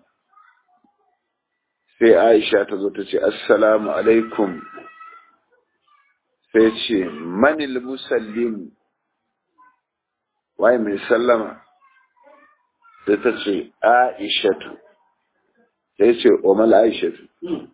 sai aisha ta zo ta ce assalamu alaikum sai ce manil musallimu waye mai sallama sai ta ce aishatu sai ce omal aishatu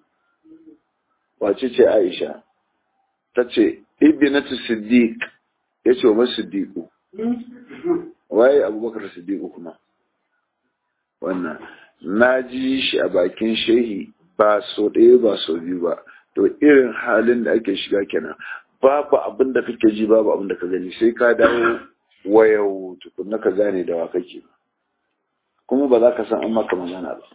wace ce aisha ta ce ibinatu siddiq ya ce omal siddiqu waye abubakar siddiqu kuma wannan na ji shi a bakin shehi ba so ɗaya ba so biyu ba to irin halin da ake shiga kenan babu abin da kake ji babu abin da ka gani sai ka dawo wayau tukunna ka gane da wa kake kuma ba za ka san an maka magana ba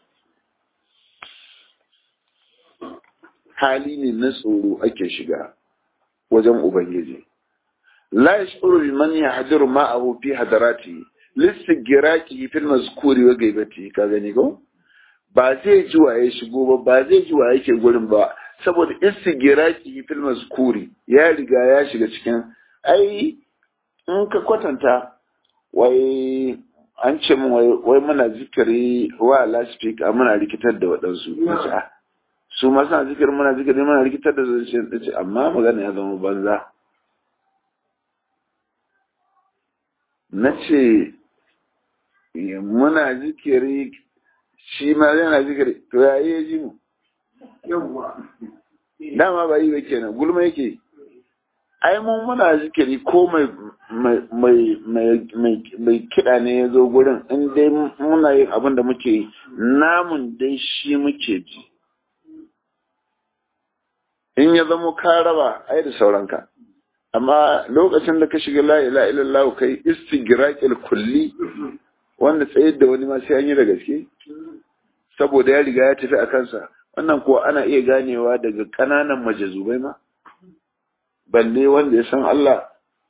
hali ne na tsoro ake shiga wajen ubangiji la yashuru liman yahdiru ma'ahu fi hadarati listigiraki fil mazkuri wa gaibati ka gani ko ba zai ji waye shigo ba ba zai ji waye ke gurin ba saboda istigiraki fil mazkuri ya riga ya shiga cikin ai in ka kwatanta wai an ce min wai muna zikiri wa laspik a muna rikitar da waɗansu su ma suna zikiri muna zikiri muna rikitar da zance ce amma magana ya zama banza na ce muna zikiri shi ma yana zikiri to ya yi ji mu dama ba yi ba kenan gulma yake ai mun muna zikiri ko mai mai kiɗa ne ya zo gurin in dai muna yin abin da muke yi namun dai shi muke ji in ya zamo ka raba ai da sauranka amma lokacin da ka shiga la ila illallah kai istigraqil kulli wanda tsayar da wani ma sai an yi da gaske saboda ya riga ya tafi a kansa wannan ko ana iya ganewa daga ƙananan majazubai ma balle wanda ya san Allah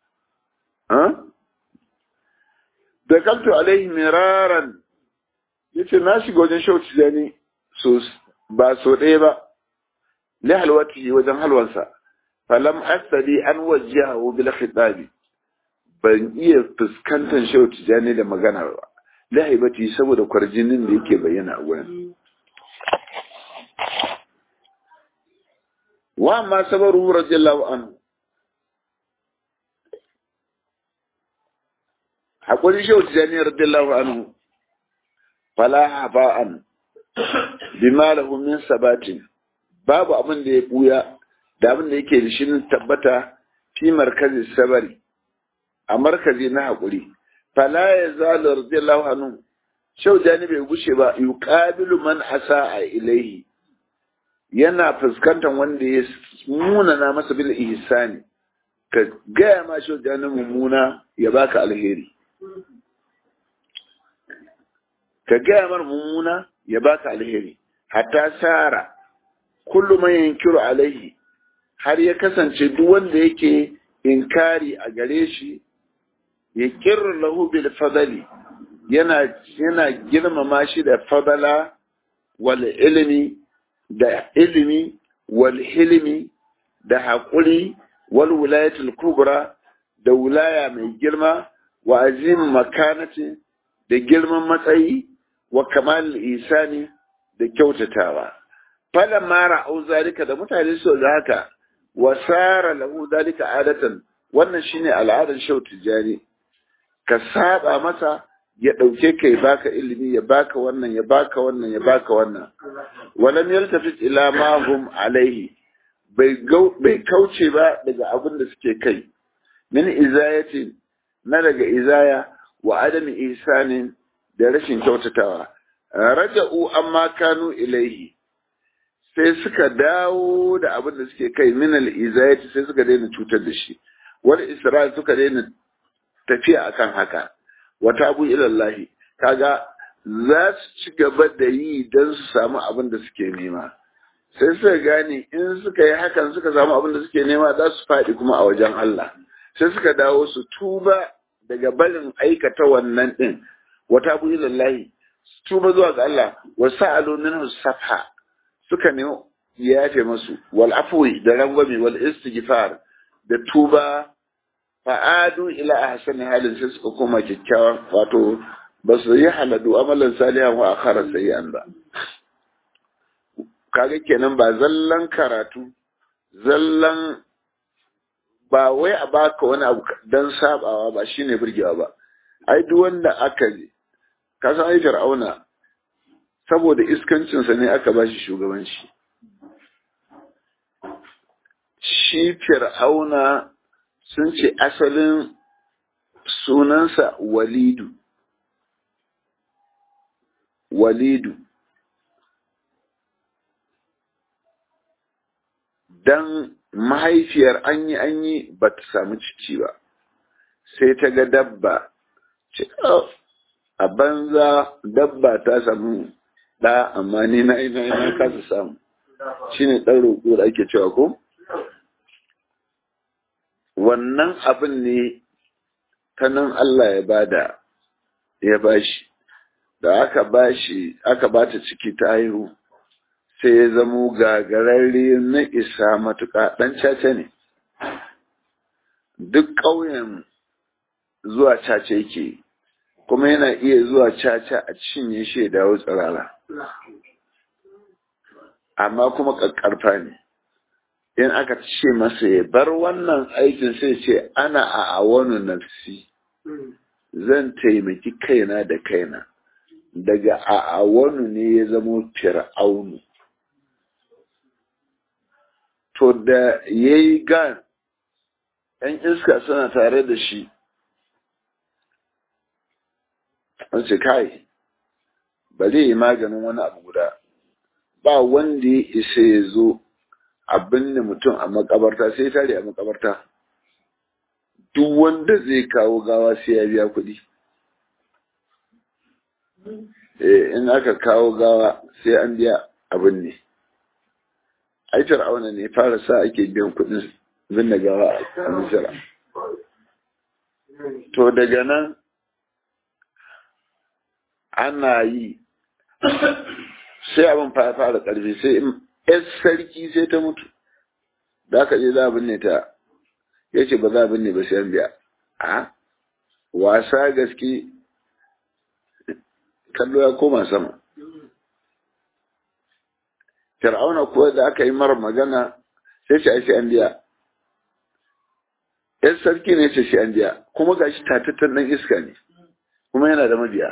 da kaltu alaihi miraran yace na shiga wajen shauci da ni so ba so ɗaya ba li halwati wajen halwansa falam asali an wajjahu bil khitabi ban iya fuskantar shehu tijani da magana ba lahibati saboda kwarjinin da yake bayyana a gurin wa ma sabaru radiyallahu anhu haƙuri shehu tijani radiyallahu anhu fala haba'an bima lahu min sabatin babu abin da ya buya da abin da yake da shi tabbata fi markazi sabari a markazi na haƙuri fala ya zala radiyallahu anhu shehu tijani bai gushe ba yuqabilu man asa'a ilaihi yana fuskantar wanda ya munana masa bil ihsani ka gaya ma shehu tijani mummuna ya baka alheri ka gaya mar mummuna ya baka alheri hatta sara kullu man yankiru alaihi har ya kasance duk wanda yake inkari a gare shi ya kirru lahu bil fadali yana yana girmama shi da fadala wal ilmi da ilimi wal hilmi da haƙuri wal wilayatul kubra da wilaya mai girma wa azim makanati da girman matsayi wa kamal isani da kyautatawa falan mara au zalika da mutane su da haka wa sara lahu zalika adatan wannan shine al'adar shau tijani ka saba masa ya dauke ka ya baka ilimi ya baka wannan ya baka wannan ya baka wannan walam yaltafit ila ma hum alaihi bai bai kauce ba daga abin da suke kai min izayati na daga izaya wa adami ihsanin da rashin kyautatawa raja'u amma kanu ilaihi sai suka dawo da abin da suke kai min al-izayati sai suka daina cutar da shi wal isra'il suka daina tafiya akan haka wa tabu ila Allah kaga za su ci gaba da yi don su samu abin da suke nema sai suka gane in suka yi hakan suka samu abin da suke nema za su faɗi kuma a wajen Allah sai suka dawo su tuba daga barin aikata wannan din wata abu ilallahi su tuba zuwa ga Allah wa sa'alu minhu safha suka ne ya yafe masu wal afwi da rangwame wal istighfar da tuba fa'adu ila ahsani halin sai suka koma kyakkyawan wato ba su yi haladu amalan salihan wa akhara sayyan ba kaga kenan ba zallan karatu zallan ba wai a baka wani abu dan sabawa ba shine burgewa ba ai duk wanda aka je ka san ai fir'auna saboda iskancinsa ne aka ba shi shugabanci shi fir'auna sun ce asalin sunansa walidu walidu dan mahaifiyar an yi an yi ba ta samu ciki ba sai ta ga dabba a banza dabba ta samu ɗa amma ni na ina ina kasa samu shine ɗan roƙo da ake cewa ko wannan abin ne ta nan Allah ya bada ya bashi da aka bashi aka bata ciki ta haihu sai ya zamo gagararre na isa matuƙa ɗan caca ne duk ƙauyen zuwa caca yake kuma yana iya zuwa caca a cinye shi ya dawo tsirara amma kuma ƙaƙƙarfa ne in aka ce masa ya bar wannan aikin sai ce ana a awonu nafsi zan taimaki kaina da kaina daga a awonu ne ya zamo fir'aunu to da ya yi gan ‘yan iska suna tare da shi an ce kai ba zai yi maganin wani abu guda ba wanda ya isa ya zo abin da mutum a makabarta sai tare a makabarta duk wanda zai kawo gawa sai ya biya kuɗi in aka kawo gawa sai an biya abin ne ai fir'auna ne fara sa ake biyan kuɗin binne gawa a misira to daga nan ana yi sai abin fara ƙarfi sai yan sarki sai ta mutu da aka je za a binne ta ya ce ba za a binne ba sai an biya a wasa gaske kallo ya koma sama fir'auna kuwa da aka yi mara magana sai ce sai an biya yan sarki ne ce sai an biya kuma gashi tatattan ɗan iska ne kuma yana da mabiya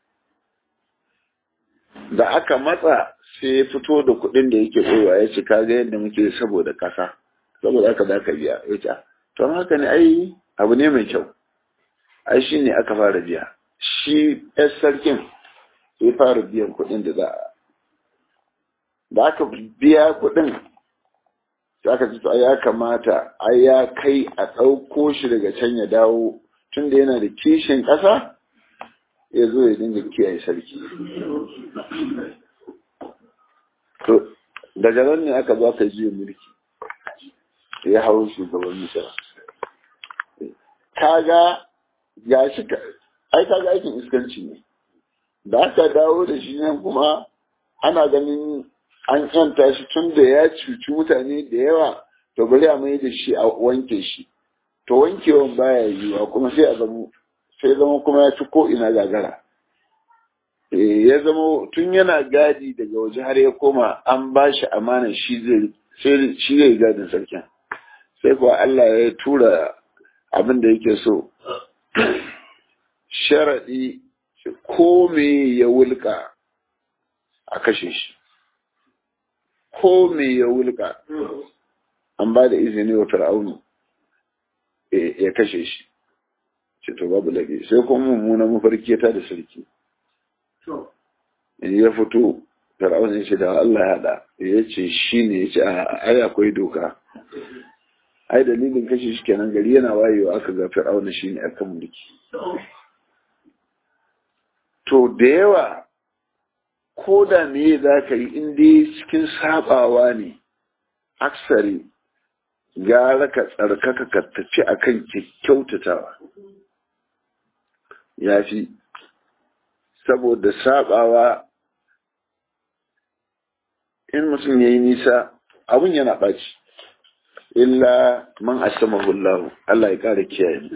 da aka matsa sai ya fito da kuɗin da yake ɓoyewa ya ce kaga yadda muke saboda ƙasa saboda aka za ka biya ya ce to haka ne ai abu ne mai kyau ai shi ne aka fara biya shi yan sarkin ya fara biyan kuɗin da za a da aka biya kuɗin sai aka ci ya kamata ai ya kai a ɗauko shi daga can ya dawo tunda yana da kishin ƙasa ya zo ya dinga kiyaye sarki to daga nan ne aka zo aka jiya mulki ya hau shugaban misira kaga ya shi ai kaga aikin iskanci ne da aka dawo da shi nan kuma ana ganin an yanta shi tun da ya cuci mutane da yawa to bari a mai da shi a wanke shi to wankewan baya yiwuwa kuma sai a zama sai zama kuma ya ci ko ina gagara ya zama tun yana gadi daga waje har ya koma an ba shi amana shi zai shi zai gadin sarkin sai kuwa Allah ya tura abin da yake so sharaɗi ko me ya wulka a kashe shi ko me ya wulka an ba da izini wa fir'aunu ya kashe shi ce to babu laɓe sai kuma mummuna mafarki ta da sarki in ya fito fir'aun ya ce da Allah ya haɗa ya ce shi ne ya ce ai akwai doka ai dalilin kashe shi kenan gari yana wayewa aka ga fir'aun shi ne akan mulki to da yawa ko da me za ka yi in dai cikin sabawa ne aksari gara ka tsarkaka ka tafi akan kyautatawa ya fi saboda sabawa in mutum ya yi nisa abun yana ɓaci illa man asamahu Allah Allah ya ƙara kiyaye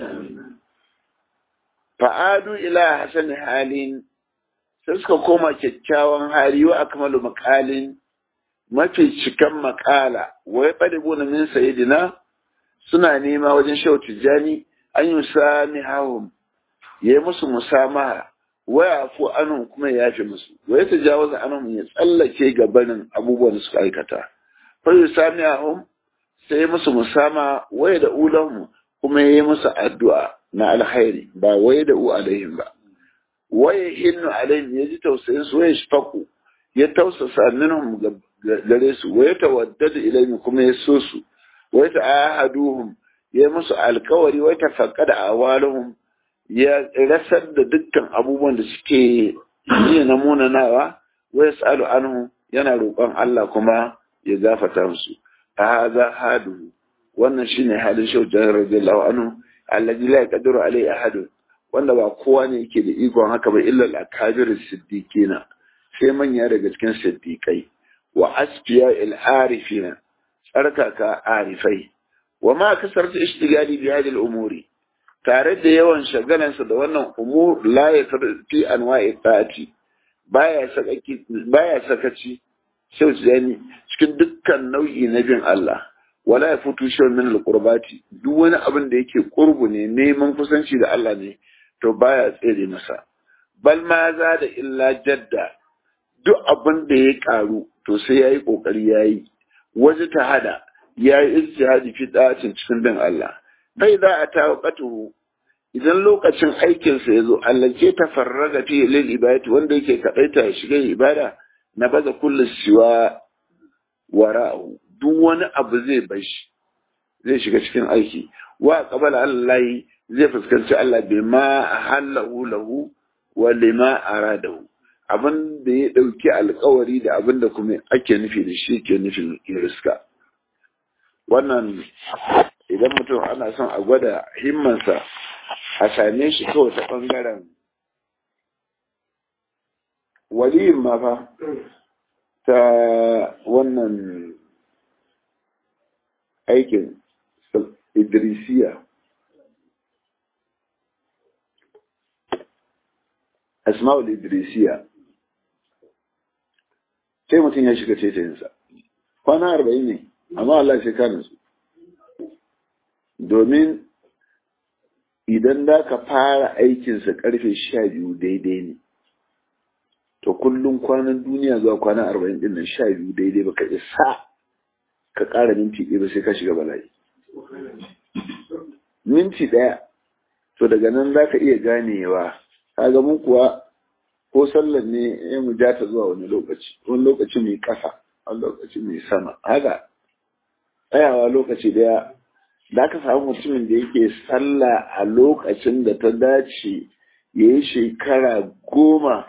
fa'adu ila hasan halin sai suka koma kyakkyawan hali wa akmalu makalin mafi cikan makala wa ya ɓade gona min sayidina suna nema wajen shau tijjani an yi sami hahun ya yi musu musamaha waya fu anun kuma ya yafe musu wa ya tajawaza anun ya tsallake gabanin abubuwan da suka aikata fa yusami ahum sai musu musama waya da ulahu kuma ya yi musu addu'a na alkhairi ba waya da u alaihim ba waya hinnu alaihim ya ji tausayin su waya shafaku ya tausasa minhum gare su waya tawaddada ilaihim kuma ya so su waya ta'ahaduhum ya yi musu alkawari waya tafaqqada awaluhum ya rasar da dukkan abubuwan da suke yi na munanawa wa yas'alu anhu yana roƙon Allah kuma ya gafata musu hadha hadu wannan shine halin shaujan radiyallahu anhu alladhi la yaqdiru alayhi ahad wanda ba kowa ne yake da ikon haka ba illa al-akabir siddiqina sai manya daga cikin siddiqai wa asfiya al-arifina tsarkaka arifai wa ma kasarta ishtigali bi hadhihi al-umuri tare da yawan shagalansa da wannan umur la ya fi anwa'i ta'ati baya sakaki baya sakaci shau zani cikin dukkan nau'i na bin Allah wala ya futu shau min alqurbati duk wani abin da yake qurbu ne neman kusanci da Allah ne to baya tsere masa bal ma za da illa jadda duk abin da ya karu to sai yayi kokari yayi waje ta hada yayi ijtihadi fi da'atin cikin bin Allah bai za a tawaqatuhu idan lokacin aikinsa ya zo allake ta farraga fi lil ibadati wanda yake kadaita ya shiga ibada na baza kullu siwa wara'u duk wani abu zai bashi zai shiga cikin aiki wa qabala Allah zai fuskanci Allah bi ma halahu lahu wa lima aradahu abin da ya dauki alkawari da abin da kuma ake nufi da shi ke nufin riska wannan idan mutum ana son a gwada himmansa a same shi kawai ta ɓangaren waliyin ma fa ta wannan aikin idrisiya asma'ul idrisiya sai mutum ya shiga tetayinsa kwana arba'in ne amma Allah sai kanin su domin idan da ka fara aikinsa karfe sha biyu daidai ne to kullum kwanan duniya zuwa kwanan arba'in din nan sha biyu daidai baka isa ka ƙara minti ɗaya ba sai ka shiga bala'i minti ɗaya to daga nan za ka iya ganewa kaga mun kuwa ko sallar ne ya mu ja ta zuwa wani lokaci wani lokaci mai ƙasa wani lokaci mai sama haka tsayawa lokaci daya da ka samu mutumin da yake sallah a lokacin da ta dace ya yi shekara goma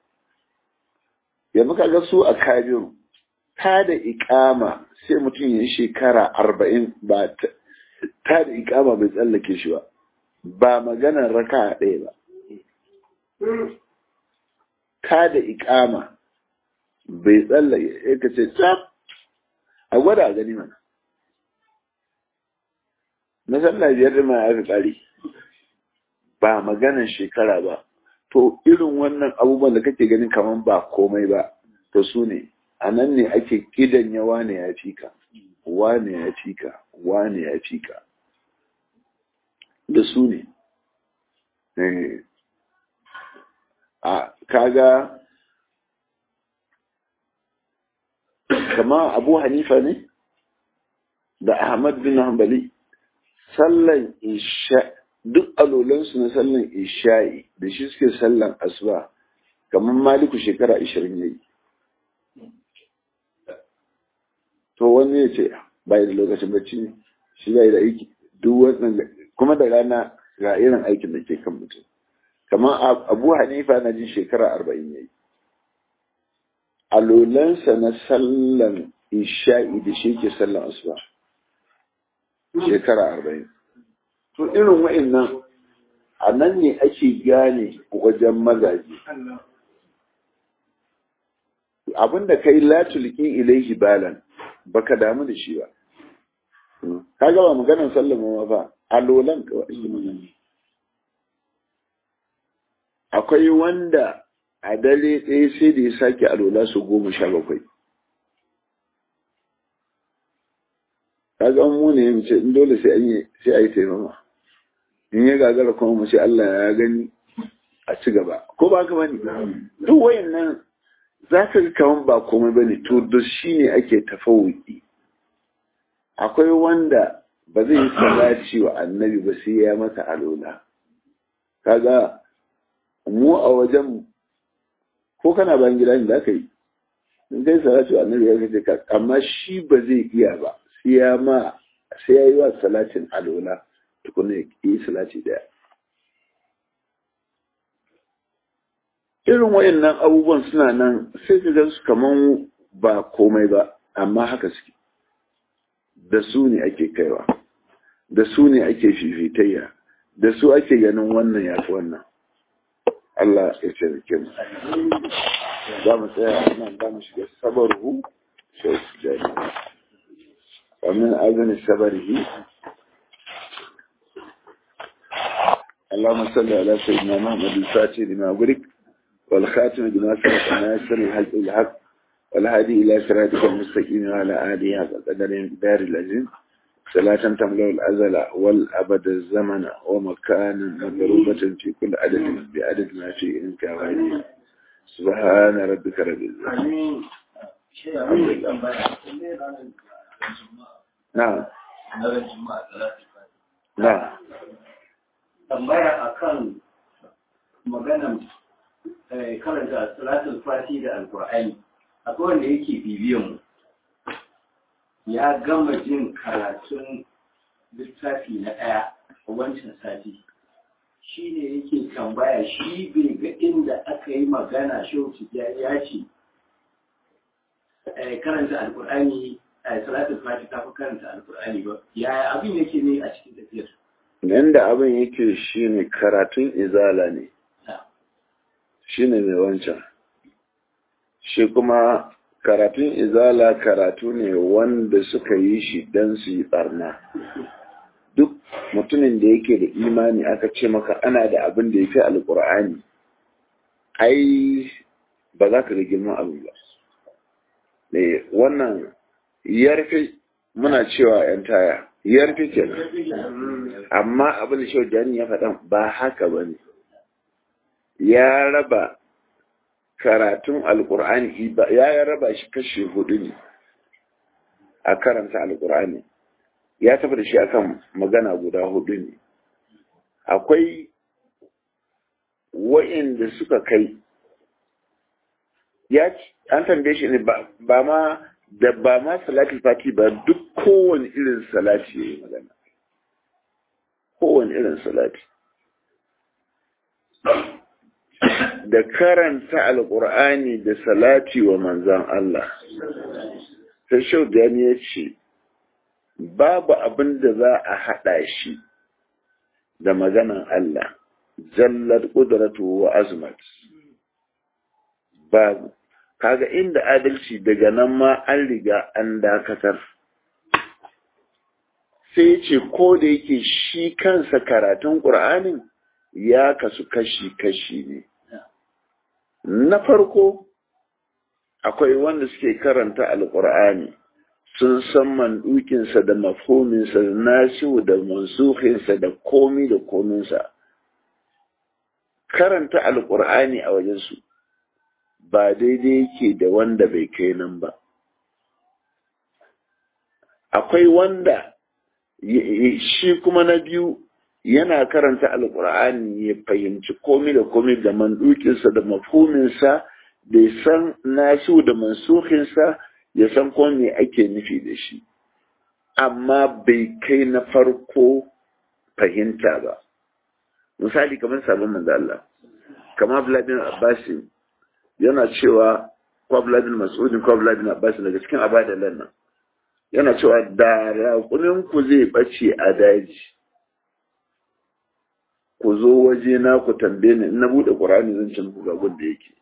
yanzu kaga su a kabiru ta da ikama sai mutum ya yi shekara arba'in ba ta da ikama bai tsallake shi ba ba maganar raka ɗaya ba ta da ikama bai tsallake ya kace tsaf a gwada a gani mana na sallah biyar da ma ya fi ba maganar shekara ba to irin wannan abubuwan da kake ganin kamar ba komai ba to su ne a nan ne ake kidan ya wane ya fika wane ya fika wane ya fika da su ne a kaga kama abu hanifa ne da ahmad bin hanbali sallan isha duk alolansu na sallan isha'i da shi suke sallan asuba kamar maliku shekara ashirin yayi to wani ya ce bai da lokacin bacci ne shi bai da aiki duk wannan kuma da rana ga irin aikin da ke kan mutum kamar abu hanifa na jin shekara arba'in yayi alolansa na sallan isha'i da shi ke sallan asuba shekara arba'in to irin wa'annan a nan ne ake gane wajen mazaje abinda kai latulki ilaihi balan baka damu da shi ba ka gaba maganar sallama ma ba alolan kawai akwai wanda a dare ɗaya sai da ya sake alola su goma sha bakwai kaga mu ne mu ce in dole sai an yi sai ayi taimama in ya gagara kuma mu ce Allah ya gani a ci gaba ko ba ka bane duk wayannan za ka ga kaman ba komai bane to da shi ne ake tafawuki akwai wanda ba zai yi salati wa annabi ba sai ya masa alola kaga mu a wajen ko kana bayan gida ne za ka yi in kai salati wa annabi ya kace ka amma shi ba zai iya ba sai ya ma sai ya yi wa salatin alola tukuna ya yi salati daya irin wayannan abubuwan suna nan sai ka gan su kaman ba komai ba amma haka suke da su ne ake kaiwa da su ne ake fifitayya da su ake ganin wannan ya fi wannan Allah ya ce mu za mu tsaya nan za mu shiga sabarhu sai su jani ومن أذن سبره اللهم صل على سيدنا محمد الفاتح لما أغلق والخاتم لما سبق ناصر الحق الحق والهادي إلى صراطك المستقيم وعلى آله حق قدر دار العزيز صلاة تملأ الأزل والأبد الزمن ومكانا مضروبة في كل عدد بعدد ما في إنك وعليه سبحان ربك رب العزة نعم نعم tambaya akan maganan karanta salatul fati da alkur'ani akwai wanda yake bibiyan mu ya gama jin karatun littafi na ɗaya a wancan sati shi ne yake tambaya shi bai ga inda aka yi magana shauki ya ce karanta alkur'ani a salatul fati ta fi karanta alkur'ani ba yaya abin yake ne a cikin tafiyar yanda abin yake shi ne karatun izala ne shi ne mai wancan shi kuma karatun izala karatu ne wanda suka yi shi don su yi barna duk mutumin da yake da imani aka ce maka ana da abin da ya fi alkur'ani ai ba za ka ga girman abin ba ne wannan yarfe muna cewa yan taya yarfe ke amma abin da shi jani ya faɗan ba haka ba ne ya raba karatun alkur'ani ya raba shi kashe hudu ne a karanta alkur'ani ya tafi da shi akan magana guda hudu ne akwai wa'inda suka kai ya an tambaye shi ne ba ma da ba ma salati fati ba duk kowane irin salati ya yi magana kowane irin salati da karanta alkur'ani da salati wa manzan Allah sai shaudani ya ce babu abin da za a haɗa shi da maganan Allah jallar ƙudratu wa azmat babu kaga inda adalci daga nan ma an riga an dakatar sai ce ko da yake shi kansa karatun ƙur'anin ya kasu kashi-kashi ne na farko akwai wanda suke karanta alƙur'ani sun san mandukinsa da mafhominsa da nasihu da mansuhinsa da komi da kominsa karanta alƙur'ani a wajensu ba daidai yake da wanda bai kai nan ba akwai wanda shi kuma na biyu yana karanta alkur'ani ya fahimci komai da komai da mandukinsa da mafhuminsa da ya san nasu da mansuhinsa ya san komai ake nufi da shi amma bai kai na farko fahimta ba misali kamar sabon manzo Allah kamar Vladimir Abbas yana cewa ko Vladimir Mas'ud ko Vladimir Abbas daga cikin abadalan nan yana cewa da raƙumin ku zai bace a daji ku zo waje na ku tambaye ni na bude Qur'ani zan ci muku ga da yake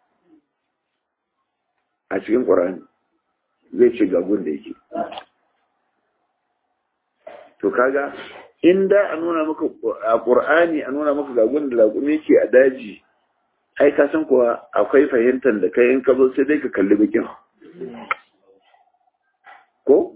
a cikin Qur'ani zai ce ga da yake to kaga in da a nuna maka a Qur'ani a nuna maka ga da raƙumi yake a daji ai ka san kuwa akwai fahimtar da kai in ka zo sai dai ka kalli bikin ko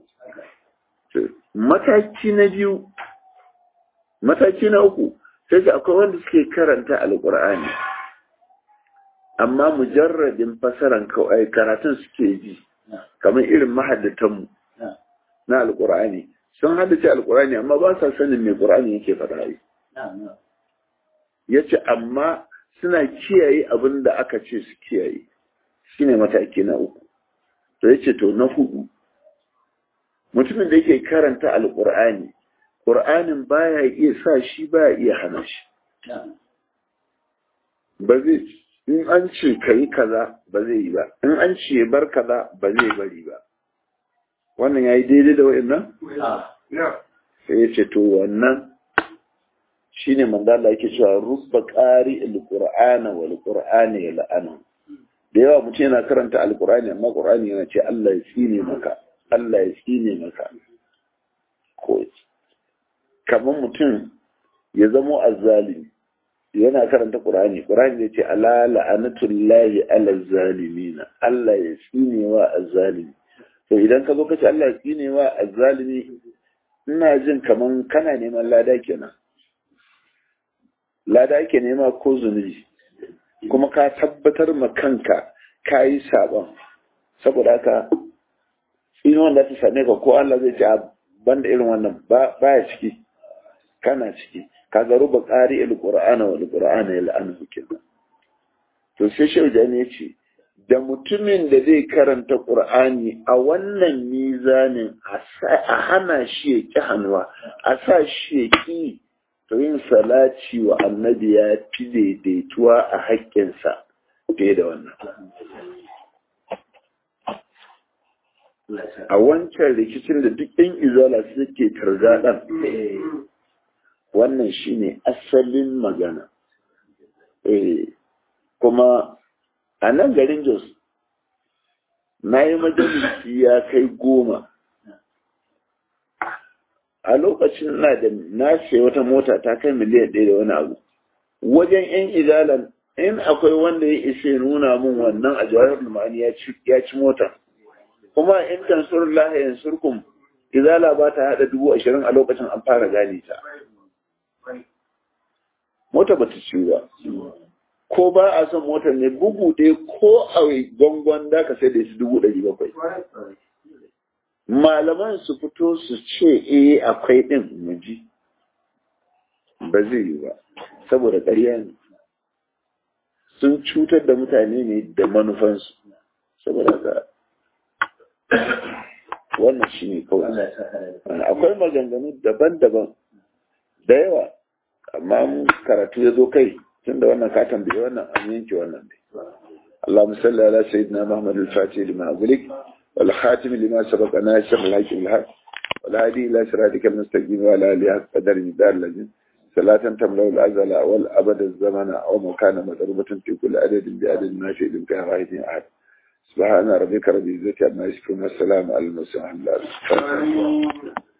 mataki na biyu mataki na uku sai ga akwai wanda suke karanta alkur'ani amma mujarradin fasaran kawai karatun suke ji kamar irin mahaddatanmu na alkur'ani sun haddace alkur'ani amma ba sa sanin mai qur'ani yake faɗa yi yace amma suna kiyaye abin da aka ce su kiyaye shine mataki na uku to yace to na hudu mutumin da yake karanta alkur'ani ƙur'anin baya iya sa shi baya iya hana shi ba zai in an ce ka yi kaza ba zai yi ba in an ce bar kaza ba zai bari ba wannan ya yi daidai da wa'annan sai ya ce to wannan shine mandala yake cewa rubba ƙari alƙur'ana wal ƙur'ani ya la'ana da yawa mutum yana karanta alƙur'ani amma ƙur'ani yana ce Allah ya tsine maka Allah ya tsine maka ko kamar mutum ya zamo azzalimi yana karanta Qur'ani Qur'ani ya ce ala la'anatullahi ala zalimina Allah ya tsine wa azzalimi to idan ka zo ka ce Allah ya tsine wa azzalimi ina jin kaman kana neman lada kenan lada ake nema ko zunubi kuma ka tabbatar ma kanka ka yi sabon saboda haka in wanda ta same ka ko Allah zai ce a banda irin wannan baya ciki kana ciki kaga ruba qari alqur'ana wal qur'ana yal'anu kenan to sai shehu jani yace da mutumin da zai karanta qur'ani a wannan mizanin a hana shi ya ki hanwa a sa shi ya ki to yin salati wa annabi ya fi daidaituwa a haƙƙinsa fiye da wannan a wancan rikicin da duk yan izala suke targaɗan wannan shine asalin magana kuma a nan garin jos na yi majalisi ya kai goma a lokacin na da na sai wata mota ta kai miliyan ɗaya da wani abu wajen yan izalan in akwai wanda ya isa nuna min wannan a jawahar lumani ya ci mota kuma in tansurun lahayin surkum izala ba ta haɗa dubu ashirin a lokacin an fara gane ta mota ba ta ciwo ba ko ba a son motar ne bugu ɗaya ko a gwangwan da ka sai da su dubu ɗari bakwai malaman su fito su ce eh akwai ɗin muji ba zai yi ba saboda ƙarya ne sun cutar da mutane ne da manufansu saboda ka wannan shi ne kawai akwai maganganu daban-daban da yawa amma karatu ya zo kai tun da wannan katon bai wannan an yanke wannan ne اللهم صل على سيدنا محمد الفاتح لما أغلق والخاتم لما سبق ناصر الحق بالحق والهادي إلى صراطك المستقيم وعلى آله حق قدر الدار الذين صلاة تملأ الأزل والأبد الزمن أو مكان مضروبة في كل عدد بعدد ما شئت كان واحد أحد سبحان ربك رب العزة عما يصفون والسلام على المرسلين الحمد لله